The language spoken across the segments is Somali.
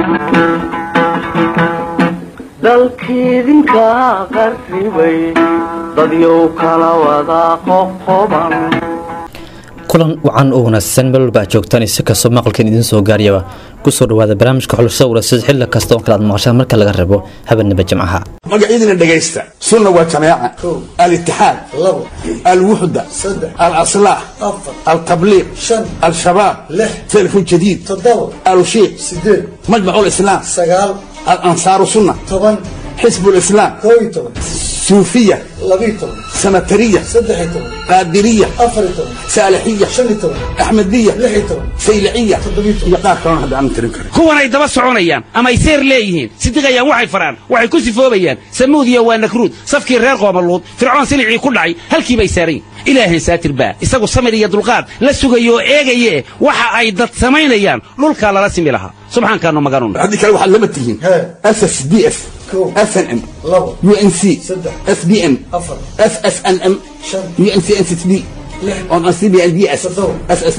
dalkiidinka qarribay dadyow kala wada qoqoban kulan wacan oo wanaagsan meel walba aad joogtaan si kastoo maqalkan idiin soo gaariyaba kusoo dhawaada barnaamijka xulashada walasid xilli kasta oo kale aad maqashaan marka laga rabo habeenaba jimcaha magacyadina dhegaysta sunna waa jamaaca alitixaad alwuxda alaslaax altabliiq al-shabaab telefon jadiid alushiiq majmac lislaam alansaaru sunna xisb lislaam suufiya sanatariya qaadiriya saalixiya axmediya sayliciya iyo qaar kalona hadda aanan tirin karin kuwanay daba soconayaan ama ay seer leeyihiin sidiqayaan waxay faraan waxay ku sifoobayaan samuudiya waa nakruud safkii reer qoomaluud fircoon silicii ku dhacay halkii bay saarayn ilaahan saatir baa isagu samir iyo dulqaad la sugayo oo eegaye waxa ay dad samaynayaan dhulkaa lala simi lahaa subxaankaanu maganun haddii kale waxaad lama tihiin ss d f snm unc sbm ssnm uncncb on cbnds ss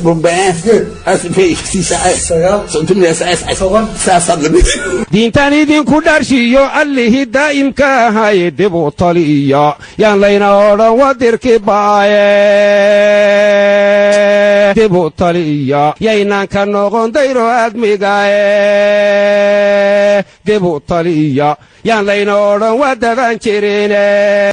diintan idinku dharshiyo allihii daa'imka ahaye dib u taliya yaan layna odhan wadirki baaye dib u taliya yaynaan ka noqon dayro admigaye dib u taliya yaan layna odhan wadaban jirine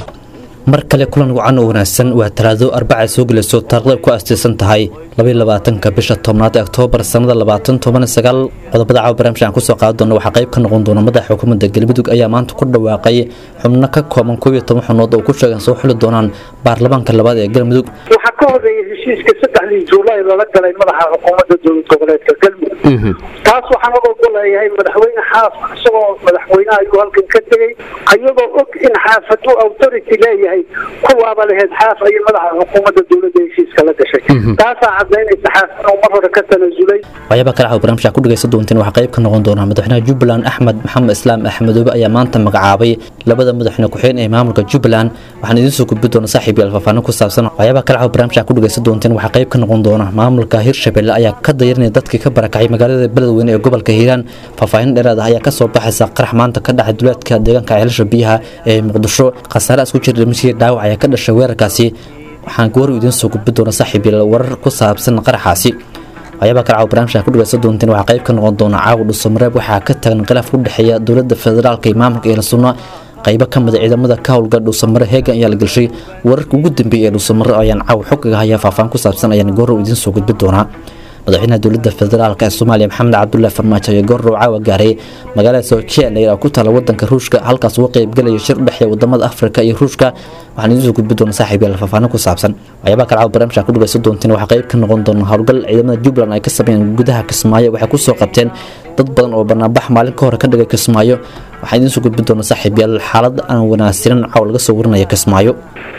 mar kale kulan wacan oo wanaagsan waa talaado arbacay soo gelayso taarikhda ku aastaysan tahay labaatanka bisha tobnaad ee oktoobar sannada labaatan toban sagaal qodobada caawa barnaamij aan kusoo qaadi doona waxaa qayb ka noqon doona madaxa xukuumadda galmudug ayaa maanta ku dhawaaqay xubno ka kooban koob iyo toban xubnood oo ku sheegan soo xuli doonaan baarlamaanka labaad ee galmudug waxaa ka horeeyay heshiiska saddexdii juulaay lala galay madaxa xukuumadda dowlad goboleedka galmudug taas waxaan og ogoleeyahay madaxweyne xaaf isagoo madaxweynaha ayuu halkan ka tegey ayagoo og in xaafadu authority leeyahay kuwaaba laheyd xaaf ayay madaxa xukuumadda dowladda heshiiska la gashay taasaa cadaynaysa xaaf inuu mar hore ka tanasulay waxyaaba kale caawa barnaamijka ku dhagaysan doonteen waxaa qayb ka noqon doona madaxweynaha jubbaland axmed maxamed islaam axmedoobe ayaa maanta magacaabay labada madaxweyne ku-xigeen ee maamulka jubbaland waxaan idiin soo gudbi doona saaxiib yaal faahfaahin ku saabsan waxyaaba kale caawa barnaamijka ku dhagaysan doonteen waxaa qayb ka noqon doona maamulka hirshabelle ayaa ka dayarinaya dadkii ka barakacay magaalada beledweyne ee gobolka hiiraan faahfaahin dheeraad ah ayaa kasoo baxaysa qarax maanta ka dhacay duleedka deegaanka ceelasha biyaha ee muqdisho khasaare isku jira dhimashii dhaawac ayaa ka dhashay weerarkaasi waxaan goor idiin soo gudbi doona saaxiib yaal warar ku saabsan qaraxaasi waxyaabaa kale caawa barnaamijka ku dhagaysan doonteen waxaa qayb ka noqon doona caawa dhuusamareeb waxaa ka tagan khilaaf u dhexeeya dowladda federaalka iyo maamulka eela sunna qaybo ka mida ciidamada ka howlga dhuusamare heegan ayaa la gelshay wararka ugu dambeeyay ee dhuusamare ayaan caawa xogaga hayaa faahfaahin ku saabsan ayaan goorow idiin soo gudbi doonaa madaxweynaha dowladda federaalk ee soomaaliya maxamed cabdullahi farmaajo ayaa goorrow caawa gaaray magaalada soojela ku taala wadanka ruushka halkaas uga qaybgelaya shir udhexeeya wadamada afrika iyo ruushka waxaan idiin soo gudbi doona saaxiib yaal faahfaahin ku saabsan waxyaabaa kale caawa barnaamijka ku dhagaysan doonteen waxaa qayb ka noqon doona howlgal ciidamada jubbaland ay ka sameeyeen gudaha kismaayo waxay kusoo qabteen dad badan oo banaanbax maalin ka hore ka dhigay kismaayo waxaan idiin soo gudbi doona saaxiib yaal xaalad aan wanaagsanin caawa laga soo warinaya kismaayo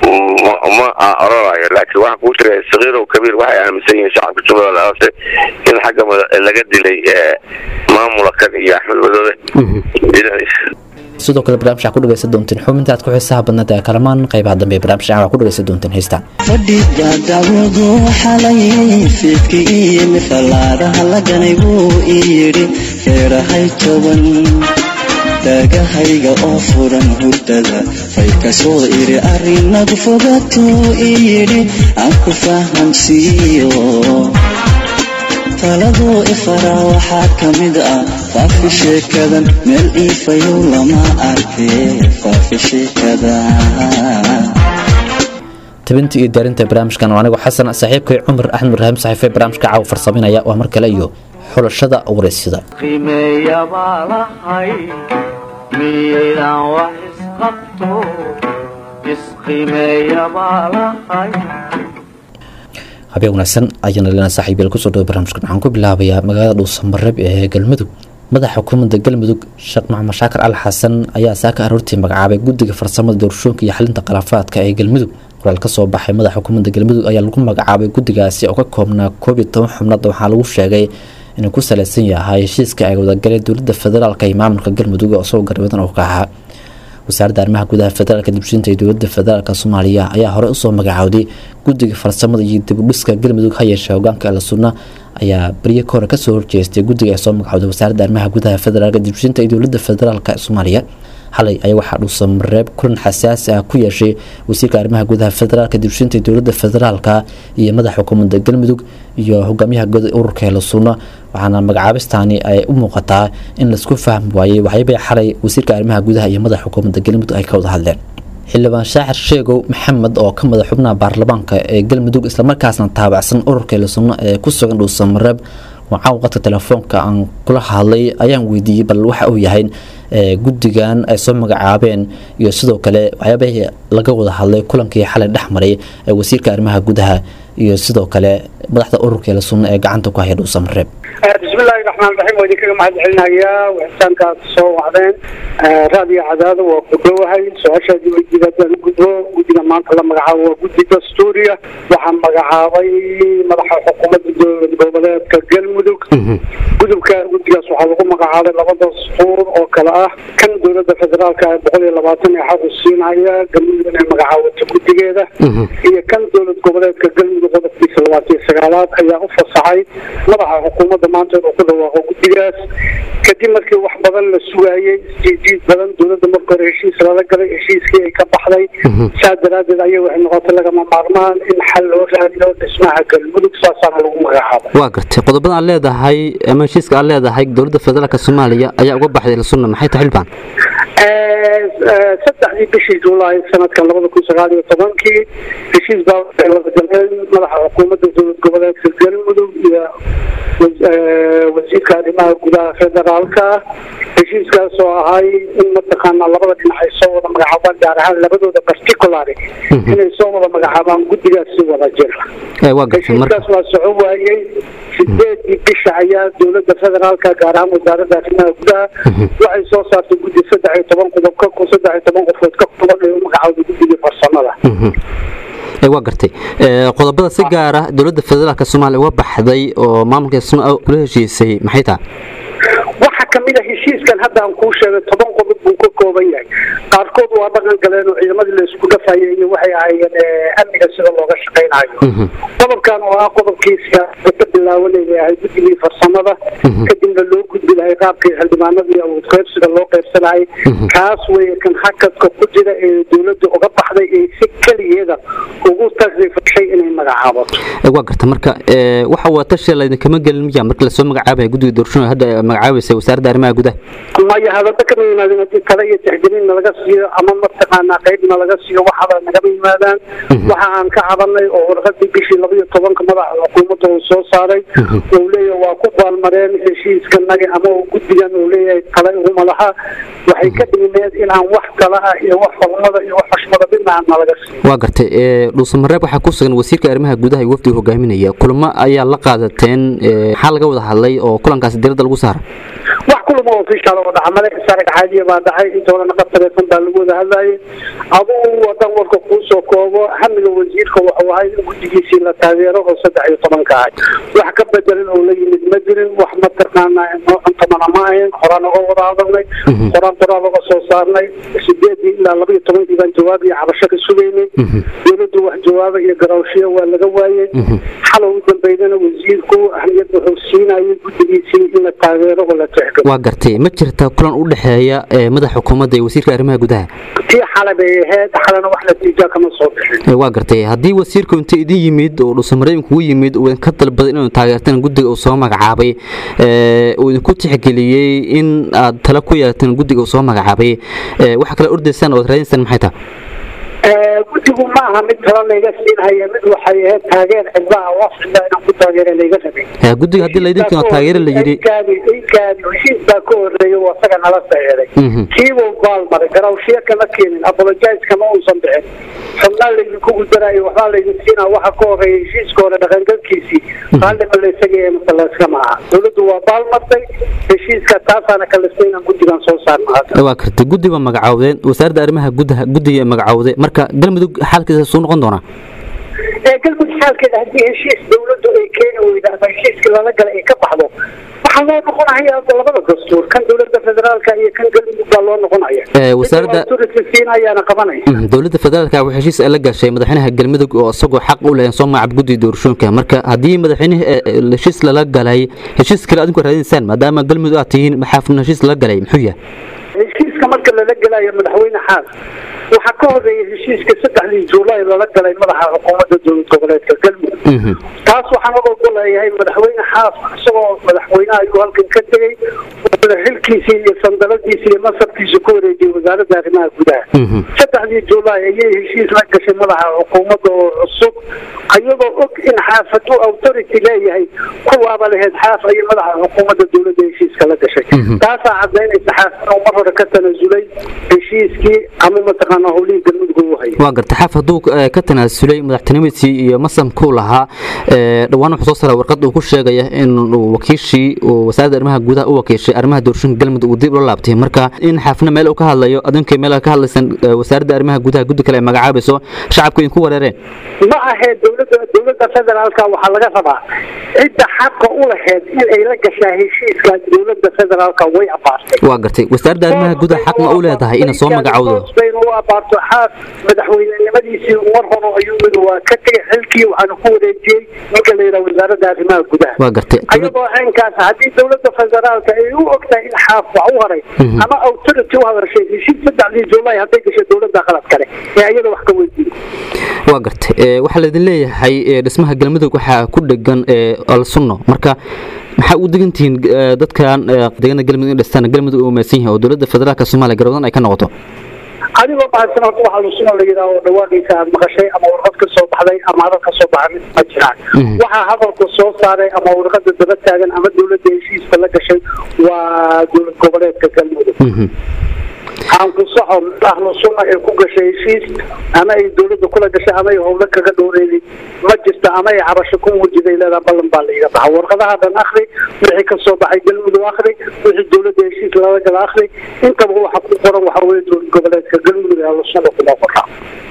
ma oranayo laakiin waxaa kuu jira sakiirow kabiir waxay aaminsan yihiin shacabka jubbaland hoose in xagga laga dilay maamula kan iyo axmed madoobe sidoo kale barnaamijka ku dhagaysan doonteen xubinta aad ku xiisaha badnaed ee kalamaan qaybaha dambe ee barnaamijka waxaa ku dhagaysan doonteen heystaan fadhiga dacwadu xalay fiidkii iyo mifalaadaha laganay buu ii yidhi feerahay toban daagahayga oo furan hurdada fay ka soo iri arinagu fogatuu ii yidhi aan ku fahamsiiyo taladuu ifaraa waxaa ka mid ah faafi sheekadan meel iifayow lama arkee faafi sheekada tabinta iyo daarinta barnaamijkan waa anigu xasan saaxiibkay cumar axmed ibraahim saxiife barnaamijka caawa farsaminaya waa mar kale iyo xulashada waraysyada qiimeeya baa lahay miyaydaan wax isqabto isqiimeeya baa lahay habeen wanaagsan ayaana leena saaxiibyal kusoo dhawo barnaamijkan waxaan ku bilaabayaa magaalada dhuusamareeb ee galmudug madaxa xukuumadda galmudug sheekh maxamed shaakir al xasan ayaa saaka aroortii magacaabay guddiga farsamada doorashooyinka iyo xalinta khilaafaadka ee galmudug qoraal kasoo baxay madaxa xukuumadda galmudug ayaa lagu magacaabay guddigaasi oo ka koobnaa koob iyo toban xubnood waxaa lagu sheegay inuu ku saleysan yahay heshiiska ay wadagaleen dowladda federaalk iyo maamulka galmudug oo isagoo garwadan oo ka ahaa wasaaradda arrimaha gudaha federaalka dibshinta iyo dowladda federaalk soomaaliya ayaa horey usoo magacaawday guddiga farsamada iyo dibudhiska galmudug ha yeeshee hogaanka ala sunna ayaa baryo ka hore kasoo horjeestay guddiga ay soo magacawday wasaaradda arrimaha gudaha federaalka dibshinta iyo dowladda federaalk soomaaliya xalay ayaa waxaa dhuusamareeb kulan xasaasi ah ku yeeshay wasiirka arrimaha gudaha federaalka dibshinta iyo dowladda federaalka iyo madaxa xukuumadda galmudug iyo hogaamiyaha goda ururka hele sunna waxaana magacaabistaani ay u muuqataa in laisku fahmi waayey waxyaabay xalay wasiirka arrimaha gudaha iyo madaxa xukuumadda galmudug ay ka wada hadleen xildhibaan shaacir sheegow maxamed oo ka madax xubnaha baarlamaanka ee galmudug islamarkaasna taabacsan ururka hele sunna ee ku sugan dhuusamareeb wacaw qadka telefoonka aan kula hadlay ayaan weydiiyey bal waxa uu yahay guddigan ay soo magacaabeen iyo sidoo kale waxyaabahii laga wada hadlay kulankii xalay dhex maray ee wasiirka arrimaha gudaha iyo sidoo kale madaxda ururka la sunna ee gacanta ku haya dhuusamareeb bismillahi raxmaan raxiim waa idinkaga mahad celinayaa wixitaanka aad soo wacdeen raadiyo cadaado waa ku dhowahay su-aashaadii weydiida haddaan u gudbo guddiga maanta la magacaabo waa guddi dastuuriya waxaa magacaabay madaxa xukuumadda dowlad goboleedka galmudug gudubka guddigaas waxaa lagu magacaabay laba dastuur oo kale ah kan dowladda federaalka ee boqol iyo labaatan ee xaq u siinaya galmudug inay magacaawato guddigeeda iyo kan dowlad goboleedka galmudug qodobkiisa labaatan iyo sagaalaad ayaa u fasaxay madaxa xukuumadda maanta inuu ku dhawaaqo guddigaas kadib markii wax badan la sugaayey isjiijiid badan dowladda marka hore heshiis lala galay heshiiskii ay ka baxday saa daraaddeed ayay waxay noqotay lagama maarmaan in xal loo raadiyo dhismaha galmudug saasaana lagu magacaabay waa gartay qodobadan aad leedahay ama heshiiska aad leedahay dowladda federaalk soomaaliya ayaa uga baxday lasunna maxay tahay xildhibaan saddexdii bishii juulaay sanadkan labada kun sagaal iyo tobankii heshiis baa waxay wada galeen madaxa xukuumadda dowlad goboleedka galmudug iyo wasiirka arrimaha gudaha federaalka heshiiskaas oo ahay in mataqaanaa labada dhinac ay soo wada magacaabaan gaar ahaan labadooda particulary inay soo wada magacaabaan guddigaas si wada jira heshiiskaas waa soco waayey sideedii bisha ayaa dowladda federaalka gaar ahaan wasaaradda arrimaha gudaha waxay soo saartay guddi saddex iyo toban qodob ka saddex iyo toban qofood ka kooban ee u magacaawday guddigii farsamada waa gartay qodobada si gaara dowladda federaalk soomaaliya uga baxday oo maamulka suna kula heshiisay maxay tahay waxaa kamid a heshiiskan hadda aan kuu sheegay toban qodob buu ka kooban yahay qaarkood waa dhaqan galeen oo ciidamadii la isku dhafayay iyo waxay ahaayeen amniga sida looga shaqaynayo qodobkan oo ah qodobkii siyaasada ka bilaabanaya ahay guddigii farsamada kadibna loo gudbi lahay qaabkii xildhibaanadii awood qaybsiga loo qaybsanayay kaas weeye kan hakadka ku jira ee dowladda uga baxday ee si keligeeda ugu tasrifashay inay magacaabato waa garta marka waxa waa tashi laydinkama gelin miya marka lasoo magacaabaya guddiga doorashooyinka hadda magacaabaysa wasaaradda arrimaha gudaha maya hadalba kama yimaadeen haddii tale iyo tixgelin nalaga siiyo ama mataqaanaa qayb nalaga siiyo waxaba nagama yimaadaan waxa aan ka cabanay oo warqadii bishii laba iyo tobanka madaxa xukuumadda uu soo saaray uu leeyahay waa ku baalmareen heshiiskanagi ama uu guddigan uu leeyahay tale iguma laha waxay ka dhigneed inaan wax tala ah iyo wax xurmada iyo wax xushmada midna aan nalaga siiyo waa gartay dhuusamareeb waxaa ku sugan wasiirka arrimaha gudaha iyo wafdiga hogaaminaya kulamo ayaa la qaadateen maxaa laga wada hadlay oo kulankaasi diradda lagu saara wax kulama ofishaal oo dhacmale sarag caadiya baa dhacay intoodana qabtareesan baa lagu wada hadlayay aduu wadan warka kuu soo koobo hamiga wasiirka wuxuu ahay in guddigiisii la taageero oo saddex iyo tobanka ahay wax ka bedelin oo la yimid ma jirin wax mataqaanaa noo cuntamana ma ahayn horaan oga wada hadalnay horaan qoraal oga soo saarnay sideedii ilaa laba iyo tobankii baan jawaab iyo cabasho ka sugaynay dowladdu wax jawaaba iyo garaawshiyo waa laga waayey xalow u dambeydana wasiirku ahmiyad wuxuu siinayay guddigiisii in la taageero oo la tixgalo waa gartay ma jirta kulan u dhexeeya madaxa xukuumadda iyo wasiirka arrimaha gudaha tii xale bay ahayd xalena wax natiija kama soo bixin waa gartay haddii wasiirku inta idin yimid oo dhuusamareeb kugu yimid uu idinka dalbaday inuu taageertaan guddiga uu soo magacaabay uu idinku tixgeliyey in aad tala ku yeelateen guddiga uu soo magacaabay waxa kale ordaysaan oo ad raadinsaan maxay tahay guddigu ma aha mid tala layga siinhaya mid waxay ahayd taageer cidlaha wafcida inaan ku taageera layga rabay guddiga haddii laydinkiino taageera la yidhi inkaadi heshiis baa ka horreeya oo asaga nala saxeeday kiibuu baalmaray garawshiyo kama keenin apologize kama uusan bixin xubnaa laydinku gudaraayo waxbaa laydin siinaa waxa ka horreeya heshiiska hore dhaqangalkiisii qaallima laysaga ee masaleyska ma aha dowladdu waa baalmartay heshiiska taasaana kalistay inaan guddigan soo saarno hadda waa kartay guddi baa magacaawdeen wasaaradda arrimaha gudaha guddiga magacaawday marka galmudug xaalkiisa suu noqon doonaa galmudug xaalkeeda haddii heshiis dowladdu ay keeni weyda ama heshiiskii lala galay ay ka baxdo waxaa loo noqonaya labada dastuur kan dowladda federaalka iyo kan galmudug baa loo noqonaya Eh, wasaaradda- authority siinayaana qabanaya Mhm, dowladda federaalka waxay heshiis la gashay madaxweynaha galmudug oo isagoo xaq u leh soo magacab guddiga doorashooyinka marka haddii madaxweynaha eh, eh, heshiis lala galay heshiis kale adinku raadinaysaan maadaama galmudug aad tihiin maxaa heshiis lala galay muxuu yahay heshiiska marka lala gelayo madaxweyne xaas waxaa ka horeeya heshiiska saddexdii juulaay lala galay madaxa xukuumadda dowlad goboleedka galmudug Mhm. taas waxaan oga goleeyahay madaxweyne xaas isagoo madaxweynaha ayuu halkan ka tegey wuxuuna xilkiisii iyo sandaladiisi iyo masarkiisa ku wareejiyey wasaaradda arrimaha gudaha Mhm. saddexdii juulaay ayay heshiis la gashay madaxa xukuumadda oo cusub ayagoo og in xaafadu authority leeyahay kuwaaba laheyd xaaf ayay madaxa xukuumadda dowladda heshiiska la gashay taasaa cadaynaysa xaaf inuu mar hore ka tanasulay heshiiskii ama mataqaana howlihii galmudug uu hayay waa garta xaf hadduu eh, ka tanaasulay madaxtinimadiisii iyo masamkuu lahaa eh, dhowaan wuxuu soo saaray warqad uu ku sheegaya in uu wakiishii uu wasaaradda arrimaha gudaha u wakiishay arrimaha doorashooyinka galmudug uu dib ula laabtay marka in xaafna meel uu ka hadlayo adinkay meel ka hadlaysan eh, wasaaradda arrimaha gudaha guddi kale ay magacaabayso shacabku idinku wareereen ma ahee dowladda dowladda federaalka waxaa laga rabaa cidda xaqa u laheyd in ay la gashaa heshiiska dowladda federaalka way abaartay waa gartay wasaaradda arrimaha gudaha xaq ma u leedahay inay soo magacowdo bayna u abaarto xaas madaxweynenimadiisii mar hore ayuu mid waa ka tegay xilkii waxaana ku wareejiyey ninka la yidhaha wasaaradda arrimaha gudaha waa gartay dowlad- ayadoo caynkaas haddii dowladda federaalka ay u ogtahay in xaaf wax u haray ama authority u hadashay heshiis saddexdii juulaay hadday gashay dowladda qalad kale ee ayada wax ka weydiin waa gartay Eh, waxaa laidin leeyahay eh, dhismaha galmudug waxaa ku dhegan eh, alsunno marka maxaa u degan tihiin eh, dadkan eh, deegaanada galmudug in dhistaan galmudug uu umaysan yahay oo dowladda federaalka soomaaliya garwadan ay ka noqoto adigoo mahadsan horta waxaa lusuna la yidhaha oo dhawaaqaysa aad maqashay ama warqad ka soo baxday ama hadal ka soo baxay mid ma jiraan waxaa hadalka soo saaray ama warqada daba taagan ama dowladda heshiiska la gashay waa dowlad goboleedka galmudug Mhm. aan ku saxo ahlu sunna ee ku gashay heshiis ama ay dowladda kula gashay ama ay howlo kaga dhowreeday ma jirta ama ay cabasho ku muujiday leedaha ballan baa laiga baxa warqadaha dhan akhri wixii ka soo baxay galmudug akhri wixii dowladda heshiis lala gala akhri intaba waxa ku qoran waxa weye dowlad goboleedka galmudug ee ahlu sunna kuma qoraa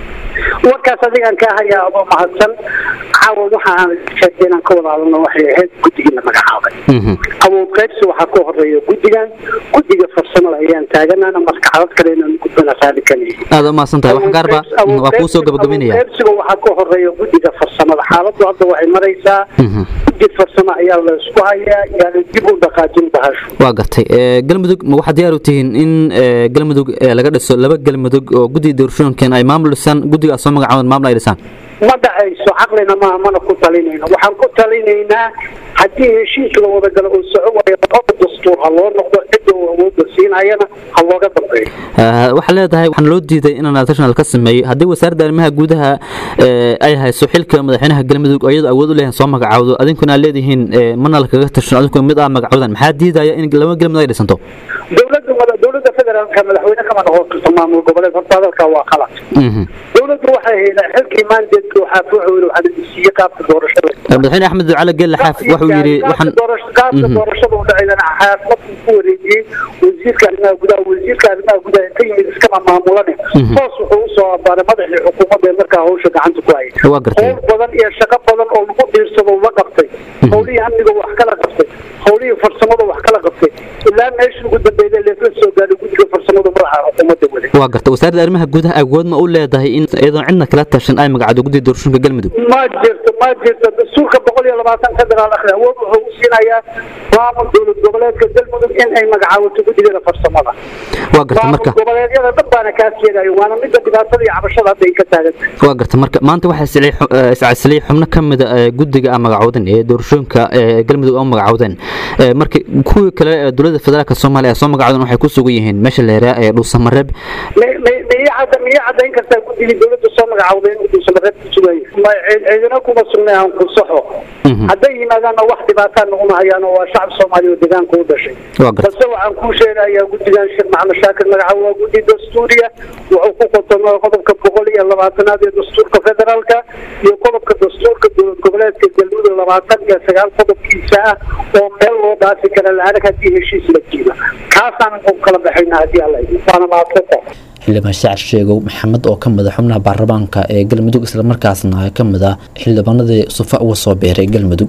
warkaas adigaan kaa hayaa adoo mahadsan caawa waxa aan sheegtay inaan ka wada hadalno waxay ahayd guddigii la magacaabay Mhm. awood qaybsi waxaa ka horeeya guddigan guddiga farsamada ayaan taaganana marka xalad kale inaan gudbana raali ka nihi aad u mahadsan tahay wax gaarba mm, waa kuu soo gabagabaynaya qaybsiga waxaa ka horeeya guddiga farsamada xaaladdu hadda waxay maraysaa Mhm. guddi farsamo ayaa la isku hayaa yaani dib u dhaqaajin bahashu waa gartay Eh, galmudug ma waxaad diyaar u tihiin in eh, galmudug eh, laga dhiso laba galmudug oo guddiga doorashooyinkan ay maamul dhisaan guddiga aad soo magacaaban maamul ay dhisaan ma dhacayso caqlina maaha mana ku talinayno waxaan ku talinaynaa haddii heshiis la wada galo oo soco waayo qofka dastuur ha loo noqdo cidda uu awoodda siinayana ha looga dambeeyo Eh, waxaa leedahay waxaan loo diiday in national ka sameeyo haddii wasaaradda arrimaha gudaha eh, ay hayso xilka madaxweynaha galmudug oo iyadoo awood u leeyahay soo magacaawdo adinkuna aad leedihiin eh, mana lakaga tashan adinkuna mid aa magacawdan maxaa diidaya in laba galmudug ay dhisanto dowladda wada dowladda federaalka madaxweyne kama noqon karto maamul goboleed horta hadalkaa waa qalad Mhm. dowladdu waxay haydaa xilkii maandeedka waxaa ku xawil waxaa la siiyey qaabka doorashada Eh, madaxweyne axmed ducale geelle xaaf wuxuu yidhi waxaan qaabka doorashada u dhacaydana xaafadku ku wareejiyey wasiirka arrimaha gudaha wasiirka arrimaha gudaha ka yimid iskama maamulane hoos wuxuu usoo abaaray madaxii xukuumadda ee markaa hawsha gacanta ku hayay Waa gartay. howl badan iyo shaqo badan oo lagu dhiirsado la qabtay howlihii amniga wax kala qabtay howlihii farsamada wax kala qabtay ilaa meeshii ugu dambeeyay leesla soo gaadhay guddiga farsamada madaxa xukuumadda waday waa garta wasaaradda arrimaha gudaha awood ma u leedahay in iyadoon cidna kala tashan ay magacdo guddiga doorashooyinka galmudug ma jirto ma jirto dastuurka boqol iyo labaatan federaal akhri awood wuxuu u siinayaa maamul dowlad goboleedka galmudug in ay magacaawato guddigada farsamada waa garta maamul marka goboleedyada dhan baana kaas yeelayo waana midda dhibaatada iyo cabashada hadda ay ka taagan tahay waa garta marka maanta waxaa iscilay xu- eh, iscasilay xubno ka mida eh, guddiga aan magacawdan ee doorashooyinka eh, galmudug oo magacawdeen Eh, marka kuwii kale ee dowladda federaalka soomaaliya soo magacawdan waxay ku sugan yihiin meesha la yaraa ee dhuusamareeb mi- mi- miya cadda- miya caddayn kartaa guddigii dowladda soo magacawday in duusamareed ku sugaya ma cid- cidina kuma sugnay aan ku saxo Mhm. hadday yimaadaanna wax dhibaataa naguma hayaan oo waa shacab soomaaliya oo deegaanka u dhashay waa garta balse waxaan kuu sheegayaa guddigan sheekh maxamed shaakir magacaabo waa guddi dastuuriya wuxuu ku qotomaa qodobka boqol iyo labaatanaad ee dastuurka federaalka iyo qodobka dastuurka dowlad goboleedka galmudug labaatan iyo sagaal qodobkiisa ah oo meel loo dhaafi kara la-adag haddii heshiis la jiido kaasaan ku kala baxayna haddii alla idin waana mahadsantahay xildhibaan shacar sheegow maxamed oo ka mid a xubnaha baarlamaanka ee galmudug islamarkaasna ka mid ah xildhibaanadii sufa uga soo beeray galmudug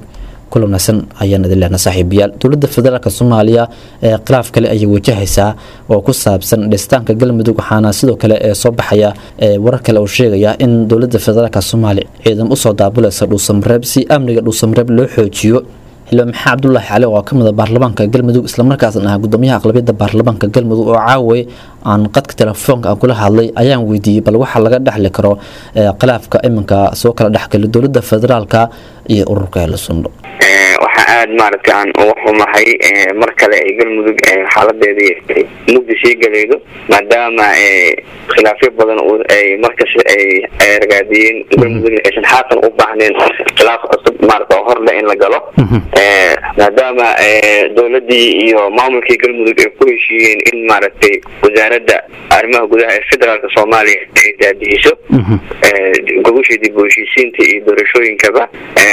kula wanaagsan ayaan idin lehna saaxiibayaal dowladda federaalk soomaaliya ee khilaaf kale ayay wajahaysaa oo ku saabsan dhistaanka galmudug waxaana sidoo kale ee soo baxaya ee warar kale oo sheegaya in dowladda federaalk soomaaliya ciidan usoo daabulaysa dhuusamareeb si amniga dhuusamareeb loo xoojiyo xildhibaan maxamed cabdulaahi cali oo ka mid a baarlamaanka galmudug islamarkaasna ah gudoomiyaha aqlabiyadda baarlamaanka galmudug oo caaway aan qadka telefoonka aan kula hadlay ayaan weydiiyey bal waxaa laga dhexli karo ee khilaafka iminka soo kala dhexgala dowladda federaalka iyo ururka helisundo waxaa aada maaragtay aan uga xumahay mar kale ay galmudug xaaladeedii mugdi sii galaydo maadaama khilaafyo badan ay markas ay ragaadiyeen galmudugna aysan haatan u baahnayn khilaaf cusub maarata oo horle in la galo maadaama dowladii iyo maamulkii galmudug ay ku heshiiyeen in maaragtay wasaaradda arrimaha gudaha ee federaalka soomaaliya ay daadihiso gogosha dib u heshiisiinta iyo doorashooyinkaba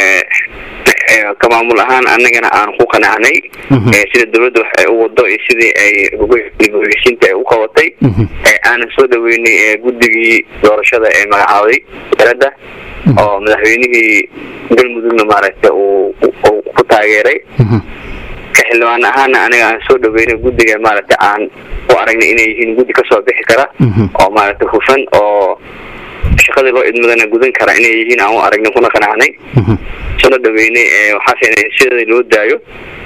ka maamul ahaan anagana aan ku qanacnay sida dowladda wax ay u wado iyo sidii ay dib u heshiisiinta ay u qabatay aanan soo dhaweynay guddigii doorashada ee magacaabay wasaaradda oo madaxweynihii galmudugna maaragtay uu ku taageeray ka xildhibaan ahaana aniga aan soo dhaweynay guddiga maaragtay aan u aragnay inay yihiin guddi kasoo bixi kara oo maaragtay hufan oo shaqadii loo idmadana gudan kara inay yihiin aan u aragnay kuna qanacnay sona dhaweynay waxaase sidii loo daayo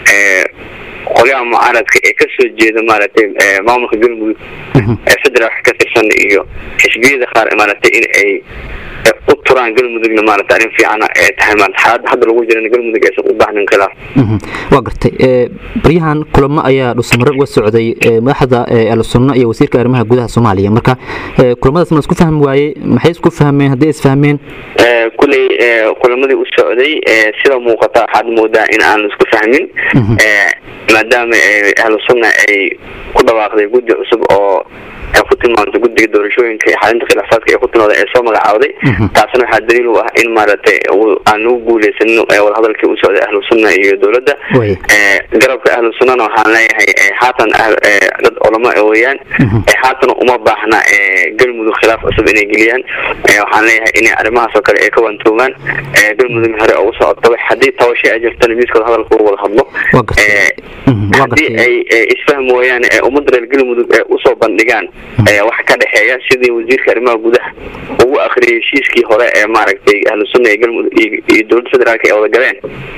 qolyaha mucaaradka ee kasoo jeeda maaragtay maamulka galmudug ee federaalka ka tirsan iyo xisbiyada qaar maaragtay in ay u turaan galmudugna maarata arrin fiicana ee tahay maarata xaaladda hadda lagu jirana galmudug aysan u baahnin khilaaf waa gartay baryahan kulamo ayaa dhusamare uga socday madaxda alsunno iyo wasiirka arrimaha gudaha soomaaliya marka kulamadaas ma isku fahmi waaye maxay isku fahmeen hadday isfahmeen kuley kulamadii u socday sida muuqata waxaad moodaa in aan isku fahmin maadaama ahlu sunna ay ku dhawaaqday guddi cusub oo ay ku tilmaamtay guddiga doorashooyinka iyo xalinta khilaafaadka ee ku tilmaamday ee soo magacaawday taasna waxaa daliil u ah in maaragtay aan lagu guuleysanin wadahadalkii u socday ahlu sunna iyo dowladda garabka ahlu sunnana waxaan leeyahay haatan dad culamo weeyaan haatan uma baahna galmudug khilaaf cusub inay geliyaan waxaan leeyahay inay arrimahaas oo kale ay ka wantoogaan galmudug hore ugu socotaba haddii tabasho ay jirtana miiskooda hadalka ugu wada hadlo haddii ay isfahmi waayaan ummadda reer galmudug ee usoo bandhigaan wax ka dhexeeya sidii wasiirka arrimaha gudaha ugu akriyay heshiiskii hore ee maaragtay ahlu sunna iyo galmudug iyo dowladda federaalka ay wada galeen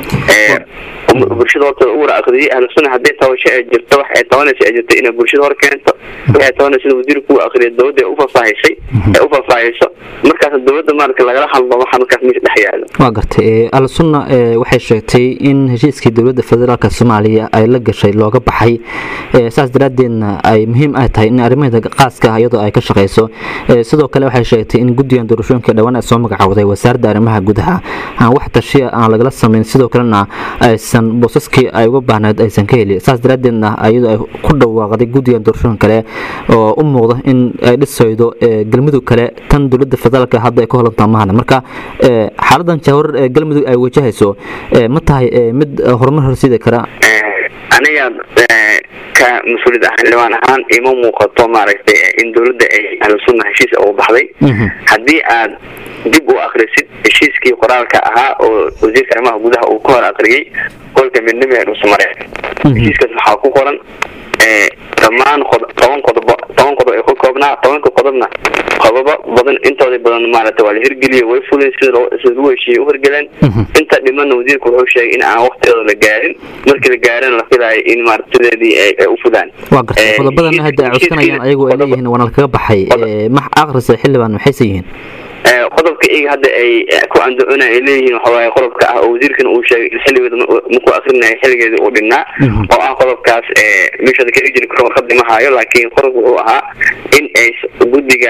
bulshada hortooda u wada akriyay ahlu sunna haddii tabasho ay jirto wax ay tabanaysa ay jirto inay bulshada hor keento waxay tabanaysa sida wasiirku u akriyay dowladda ay ufafaahisay ay u faafaahiso markaas dowladda maaragta lagala hadlo waxa markaas meesha dhex yaalo waa gartay ahlu sunna waxay sheegtay in heshiiskii dowladda federaalka soomaaliya ay la gashay looga baxay saas daraaddeedna ay muhiim ay tahay in arrimaheeda qaaska ah iyadoo ay ka shaqayso sidoo kale waxay sheegtay in guddigan doorashooyinka dhowaan ay soo magacawday wasaaradda arrimaha gudaha aan wax tashiya aan lagala samayn sidoo kalena aysan boosaskii ay uga baahnayd aysan ka helin saas daraaddeedna iyadoo ay ku dhawaaqday guddigan doorashooyin kale oo u muuqda in ay dhisaydo galmudug kale tan dowladda federaalka hadda ay ka holantaa mahana marka xaaladan jahwarar ee galmudug ay wajahayso ma tahay mid horumar horsiidi kara aniga ka mas-uuliyad ah xildhibaan ahaan ima muuqato maaragtay in dowladda ay ahlu sunna heshiis ugu baxday haddii aad dib u akrisid heshiiskii qoraalka ahaa oo wasiirka arrimaha gudaha uu ka hor akriyey golka midnimo ee dhuusamareeb heshiiskaas waxaa ku qoran dhammaan toban qodobo toban qodob ay ku koobnaa tobanka qodobna qodobo badan intooda badan maaragtay waa la hirgeliyo way fuleen sida sida lagu heshiiyey u hirgeleen inta dhimanna wasiirku wuxuu sheegay in aan waqtigeeda la gaarin markii la gaarina la filayo in maarata sideedii ay u fulaan waa gartay qodobadan hadda ay cuskanayaan ayagu ay leeyihiin waana lakaga baxay max akrisa xildhibaan maxayse yihiin qodobka iyaga hadda ay ku andacona ay leeyihiin waxawaaye qodobka ah oo wasiirkan uu sheegay in xilligeeda markuu akrinayo xilligeedii uu dhinnaa oo ah qodobkaas meeshada ka jiri karo warqadii ma haayo laakiin qodobka wuxuu ahaa in ay guddiga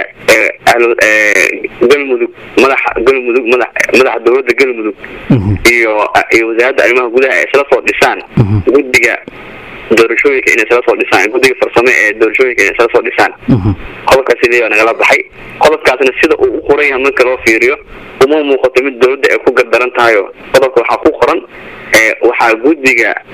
galmudug madaxa galmudug madax madaxa dowladda galmudug iyo iyo wasaaradda arrimaha gudaha ay isla soo dhisaan guddiga doorashooyinka inay isla soo dhisaan guddiga farsame ee doorashooyinka inay isla soo dhisaan qodobkaasi leeyaa nagala baxay qodobkaasna sida uu u qoran yahay marka loo fiiriyo uma muuqato mid dowladda ay ku gardaran tahayo qodobka waxaa ku qoran waxaa guddiga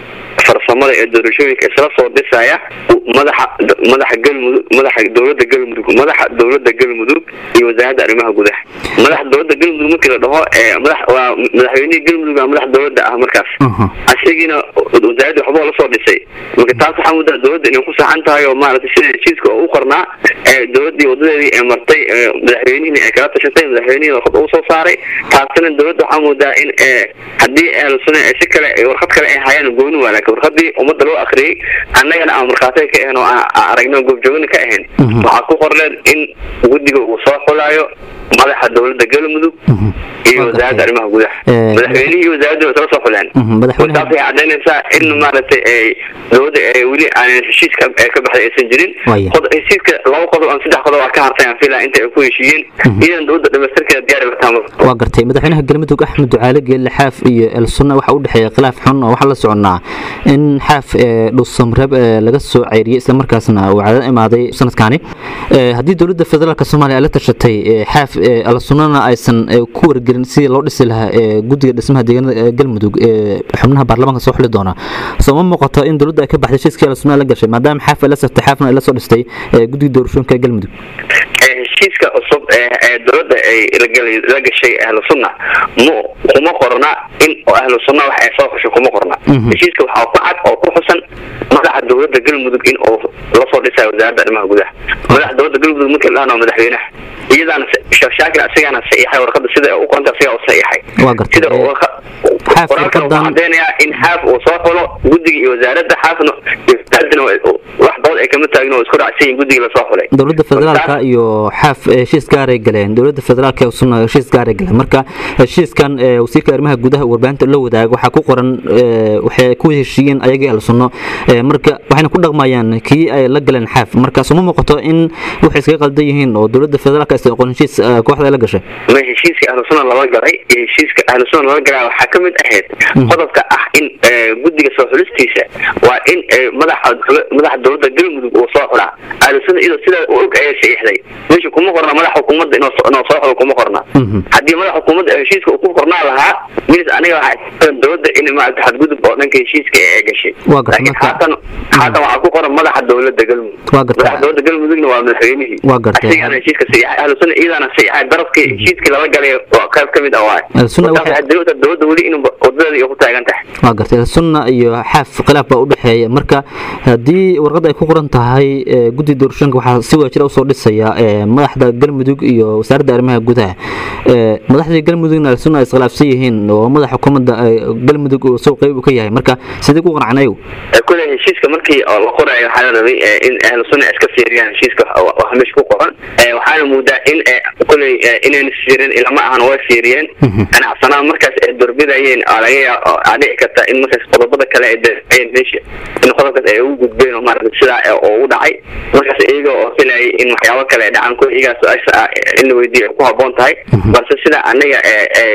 farsamada ee doorashooyinka isla soo dhisaya madaxa madaxa galmudug madaxa dowladda galmudug madaxa dowladda galmudug iyo wasaaradda arrimaha gudaha madaxa dowladda galmudug markii la dhaho ee madax waa madaxweynihii galmudug waa madax dowladda ah markaas isagiina wasaaradda waxba la soo dhisay marka taas waxaa muddaa dowladda inay ku saxan tahay oo maaragtay sida heshiiska oo u qornaa ee dowladdii wadadeedii ee martay ee madaxweynihii ay kala tashatay madaxweynihii warqad uu soo saaray taasina dowladda waxaa moodaa in ee haddii ahlu sunna ee si kale ee warqad kale ay hayaan gooni waa laakiin warqadii ummadda loo akhriyey annagana aan markhaatay ka ahayn oo aan aan aragno goobjoogina ka ahayn waxaa ku qorleen in guddiga uu soo xulaayo madaxa dowladda galmudug iyo wasaaradda arrimaha gudaha Eh, madaxweynihii iyo wasaaraddu way kala soo xuleen Mhm, madaxweynaha- taas waxay cadaynaysaa in maaragtay ay dowladda ee weli aanan heshiiska ee ka baxday aysan jirin Waaya. Qod- heshiiska laba qodob ama saddex qodob aa ka hartay aan filaa inta ay ku heshiiyeen iyadan dowladda dhamaystirkeeda diyaari kartaa waa gartay madaxweynaha galmudug axmed ducaale geelle xaaf iyo el sunna waxaa u dhexeeya khilaaf xun oo waxaa la soconnaa in xaaf ee, dhuusamreeb ee, laga soo ceyriyey islamarkaasna uu cadad imaaday sanadkaani Ee, haddii dowladda federaalk soomaaliya ay la tashatay ee, xaaf ee, el sunnana aysan ee, ku wargelin sidii loo dhisi lahaa ee, guddiga dhismaha deegaanada ee galmudug ee xubnaha baarlamaanka soo xuli doona soo ma muuqato in dowladda ay ka baxday heshiiskii el sunna la gashay maadaama xaaf ay la saftay xaafna ay la soo dhistay ee, guddiga doorashooyinka ee galmudug ee heshiiska cusub ee ee dowladda ay la galay- la gashay ahlu sunna mu kuma qorna in ahlu sunna wax ay soo xushay kuma qorna Mhm. heshiiska waxaa ku cad oo ku xusan madaxa dowladda galmudug in uu la soo dhisayo wasaaradda arrimaha gudaha madaxa dowladda galmudug markii la waa madaxweynaha iyadaana sheekh shaakir asigana saxiixay warqada sida ay u qoranta asigaa u saxiixay Waa gartay. sida uu warqa- Xaaf qoraalkan wuxuu warqadan- cadeynayaa in xaaf uu soo xulo guddiga iyo wasaaradda xaafna iyo wasaaraddana waa- wax dood ay kama taagin oo isku raacsan yihiin guddiga lasoo xulay dowladda federaalka iyo xaaf ee heshiis gaaray galeen dowladda federaalka ee sunna heshiis gaaray galeen marka heshiiskan ee wasiirka arrimaha gudaha warbaahinta la wadaago waxaa ku qoran ee, waxay ku heshiiyeen ayagii al sunno ee, marka waxayna ku dhaqmayaan kii ay la galeen xaaf marka suma muuqato in waxay iskaga qaldan yihiin oo dowladda federaalka aysan aqoon heshiis ee, kooxda ay la gashay ma heshiiska ahlu sunna lala galay iyo heshiiska ahlu sunna lala galay waxaa ka mid ahayd qodobka ah in eh, guddiga soo xulistiisa waa in eh, madaxa madaxa dowladda galmudug uu soo xulaa ahlu sunna iyadoo sidaa u og ayay saxiixday meesha kuma qorna madaxa xukuumadda inuu soo inuu soo xulo kuma qorna Mhm. haddii madaxa xukuumadda ee heshiiska uu ku qornaa lahaa minis aniga waxaa dowladda in maarata xadgudub oo dhanka heshiiska ee ay gashay Waa gartay, laakiin marka- haatan haatan waxaa ku qoran madaxa dowladda galmudug Waa gartay. madaxa dowladda galmudugna waa madaxweynihii Waa gartay. asigana heshiiska saxiixay ahlu sunna iyadaana saxiixay darafkii heshiiskii lala galay waa qayb ka mid ah waay Ahlu sunna Markaas waxay- waxay dowladda dowladda weli in wadadeeda ay ku taagan tahay waa gartay sunna iyo xaaf khilaaf baa u dhexeeya marka haddii warqad ay ku qoran tahay ee, guddi doorashooyinka waxaa si wadajir usoo dhisaya ee, madaxda galmudug iyo wasaaradda arrimaha gudaha Ee, madaxdii galmudugna sunna ay iskhilaafsan yihiin oo madaxa xukuumadda ee, galmudug uu soo qeyb u ka yahay marka sidee ku qanceen ayagu Ee, kule heshiiska markii oo la qorayo waxaa la rabay ee, in ahlu sunna ay iska fiiriyaan heshiiska wa- waxa meesha ku qoran Ee, waxaana moodaa in ee, kuley ee, inayna fiirin ilama ahan way fiiriyeen ganacsanaa markaas ay doorbidayeen oo laga yaa- oo aa dhici karta in markaas qodobada kale ay daeen meesha in qodobkaas ay ugu gudbeen oo maaragta sidaa ee oo u dhacay markaas iyaga oo filayay in waxyaabo kale ay dhacaan kuwa iyagaa su-aasha ah in la weydiiyo ay ku habboon tahay balse sida anaga ee ee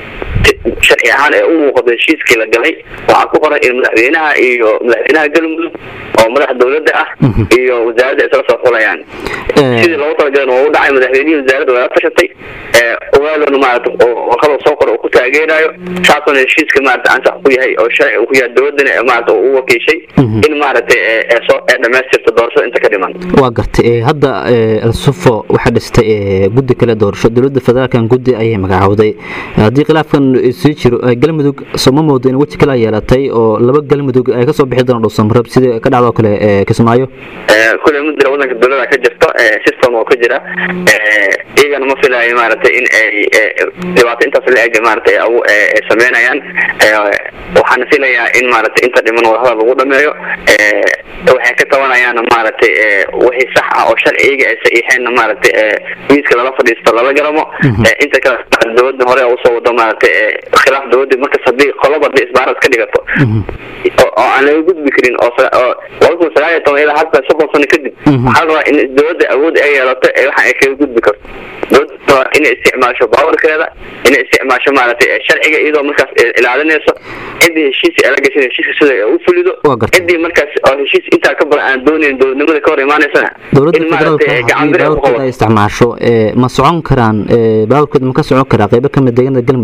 sharci ahaan ee u muuqato heshiiskii la galay waxaa ku qoran in madaxweynaha iyo madaxweynaha galmudug oo madaxa dowladda ah iyo wasaaradda isla soo xulayaan Ee, sidii loogu talagalay waa u dhacay madaxweynihii wasaaradda waa la tashatay ee ogaalona maarata oo warqada soo qora uu ku taageerayo saasuna heshiiska maarata ansax ku yahay oo sharci uu ku yahay dowladdana ee maarata uu u wakiishay in maarata ee ee soo ee dhammaystirta doorashada inta ka dhiman waa gartay ee, hadda ee, al-sufo waxaa dhistay ee, guddi kale doorasho dowladda federaalkan guddi ayay magacowday haddii khilaafkan sii jiro ee, galmudug sooma moodo in weji kale ay yeelatay oo laba galmudug ay kasoo bixi doona dhuusamreeb sidii ka dhacdoo kale ee, kismaayo Ee, kule mudira wadanka dowlada ka jirto ee, system oo ka jira ee, iyagana ma filayo maaragtay in ay ee, dhibaato intaas la eg maaragtay ay awu- ee, ay sameynayaan Ee, waxaana filayaa in maaragtay inta dhiman wadahada lagu dhameeyo ee, waxay ka tabanayaan maaragtay ee, wixii sax ah oo sharci iyaga ay saxiixeenna maaragtay ee, miiska lala fadhiisto lala garamo Ee, inta kale dowladda hore usoo wado maaragtay ee, khilaaf dowladda markas haddii qoloba hadii isbaarad ka dhigato oo oo aan laga gudbi karin oo sa- oo laba kun sagaal iyo toban ilaa hadda soddon sano kadib waxaa la rabaa in dowladda awood ay yeelato ee waxa ay kaga gudbi karto dowladda waa inay isticmaasho baawarkeeda inay isticmaasho maaragtay ee sharciga iyadoo markaas ee ilaalinayso ciddii heshiis ay la gashay heshiiska sida ay u fulido Waa gartay. ciddii markaas oo heshiis intaa ka badan aan doonayn dowladnimada ka hor imaanaysana dowladda in federaalka maaragtay ee gacan haddii bir ay ku baawarkeeda ay qabato isticmaasho ee, ma socon karaan ee, baawarkeeda ma ka socon karaa qeybo kamid deegaanada galmudug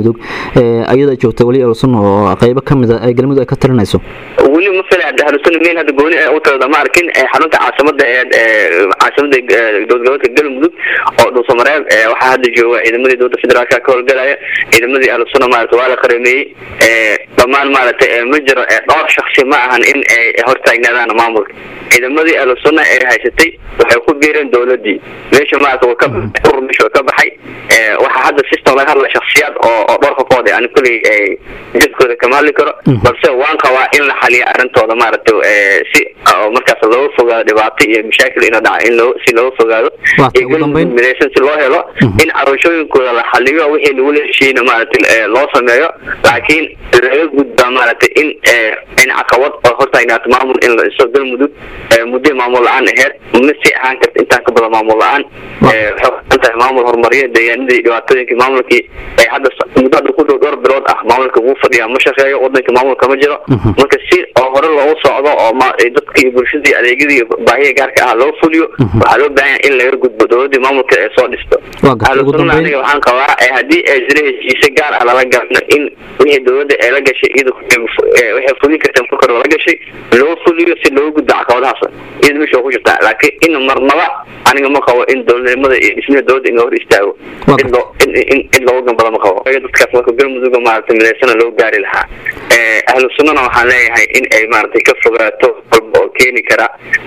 ayada joogta weli elsun oo qeybo ka mid a ay galmudug ay ka talinayso weli ma fila ahlusuna meel hadda gooni u talada ma arkin xarunta caasimada ee caasimada dowladgoboleedka galmudug oo dhuusamareeb waxaa hadda jooga ciidamadii dowladda federaalka ka howlgalaya ciidamadii ahlusuna maarata waa la qarameeyey dhammaan maaragtay ma jiro dhowr shaksi ma ahan in ay hortaagnaadaan maamulka ciidamadii ahlusuna ee haysatay waxay ku biireen dowladii meesha maarata waa ka urur meesha waa ka baxay waxaa hadda system laga hadla shaksiyaad oo oo dhowrka kood ani kulley jidkooda kama hadli karo balse waan qabaa in la xaliyo arrintooda maaragtay si markaas looga fogaado dhibaato iyo mashaakil ina dhaca in loo si looga fogaado iyo galmudug midaysan si loo helo in carooshooyinkooda la xaliyo wixii lagula heshiina maaragtay loo sameeyo laakiin laga gudbaa maaragtay in in caqabad oo hortaagnaato maamul in la dhiso galmudug muddo maamul la-aan aheyd ma si ahaan karta intaan ka badan maamul la-aan waxay kuxan tahay maamul horumariya deegaanadii dhibaatooyinkii maamulkii hadda muddo hadda ku dhow dhowr bilood ah maamulka wuu fadhiyaa ma shaqeeyo wadanka maamulka ma jiro marka si oo hore loogu socdo oo dadka iyo bulshadii adeegyadii baahiya gaarka ah loo fuliyo waxaa loo baahan yahay in laga gudbo dowladii maamulka ee soo dhisto ahlusuna aniga waxaan qabaa haddii ay jira heshiise gaar ah lala galno in wixii dowladda ee la gashay iyada waxay fulin karta marka hore lala gashay loo fuliyo si looga gudbo caqabadahaas iyada meesha ku jirtaa laakiin in marnaba aniga ma qabo in dowladnimada iyo dhismaha dowladda in la hor istaago in loo in in looga gambado ma qabo dadkaas marka galmudugga maaragtay midaysana loo gaari lahaa ahlu sunnana waxaan leeyahay in ay maaragtay ka fogaato walba oo keeni kara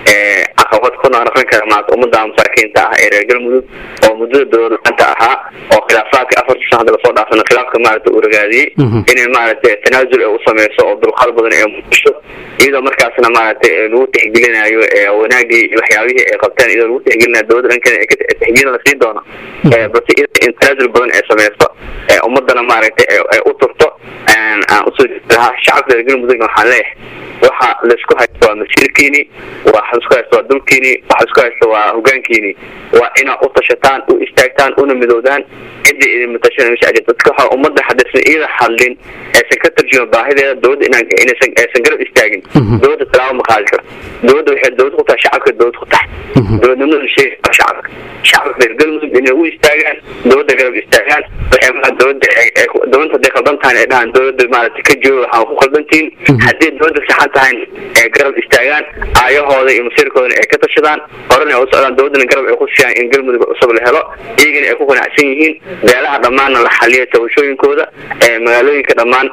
caqabad ku noqon kara maarata ummadda masaakiinta ah ee reer galmudug oo muddada dowlad la-aanta ahaa oo khilaafaadka afartii sana hadda lasoo dhaafana khilaafka maaragta uu ragaadiyey inay maaragtay tanaasul ay u sameyso oo dulqaad badan ay muujisho iyadoo markaasna maaragtay lagu tixgelinayo wanaagii iyo waxyaabihii ay qabteen iyadoo lagu tixgelinayo dowladda dhankeeda ee tixgelin la siin doono balse in tanaasul badan ay sameyso ummadana maaragtay ay u turto aan usoo lahaa shacabka reer galmudugna waxaan leeyahay waxa laisku haysto waa masiirkiini waxa laisku haysto waa dulkiini waxa laisku haysto waa hogaankiini waa inaad u tashataan u istaagtaan una midowdaan cidda idin matashan meesha ajir dadka waxa ummadda hadaysan iyada hadlin aysan ka tarjuma baahideeda dowladda inaan inaysan aysan garab istaagin dowladda talaabo ma qaadi karo dowladda waxay dowlad ku tahay shacabka dowlad ku tahay dowladnimada sheegi waa shacabka shacabka reer galmudug inay u istaagaan dowladda garab istaagaan waxay maa dowladda dowladda hadday khaldan tahay ay dhahaan dowladda maaragtay ka jooga waxaan ku khaldantiin haddii dowladda saxan tahay ee garab istaagaan aayahooda iyo masiirkoodana ay ka tashadaan horena ay u socdaan dowladdana garab ay ku siiyaan in galmudug cusub la helo iyagana ay ku qanacsan yihiin beelaha dhammaanna la xaliyo tabashooyinkooda magaalooyinka dhammaan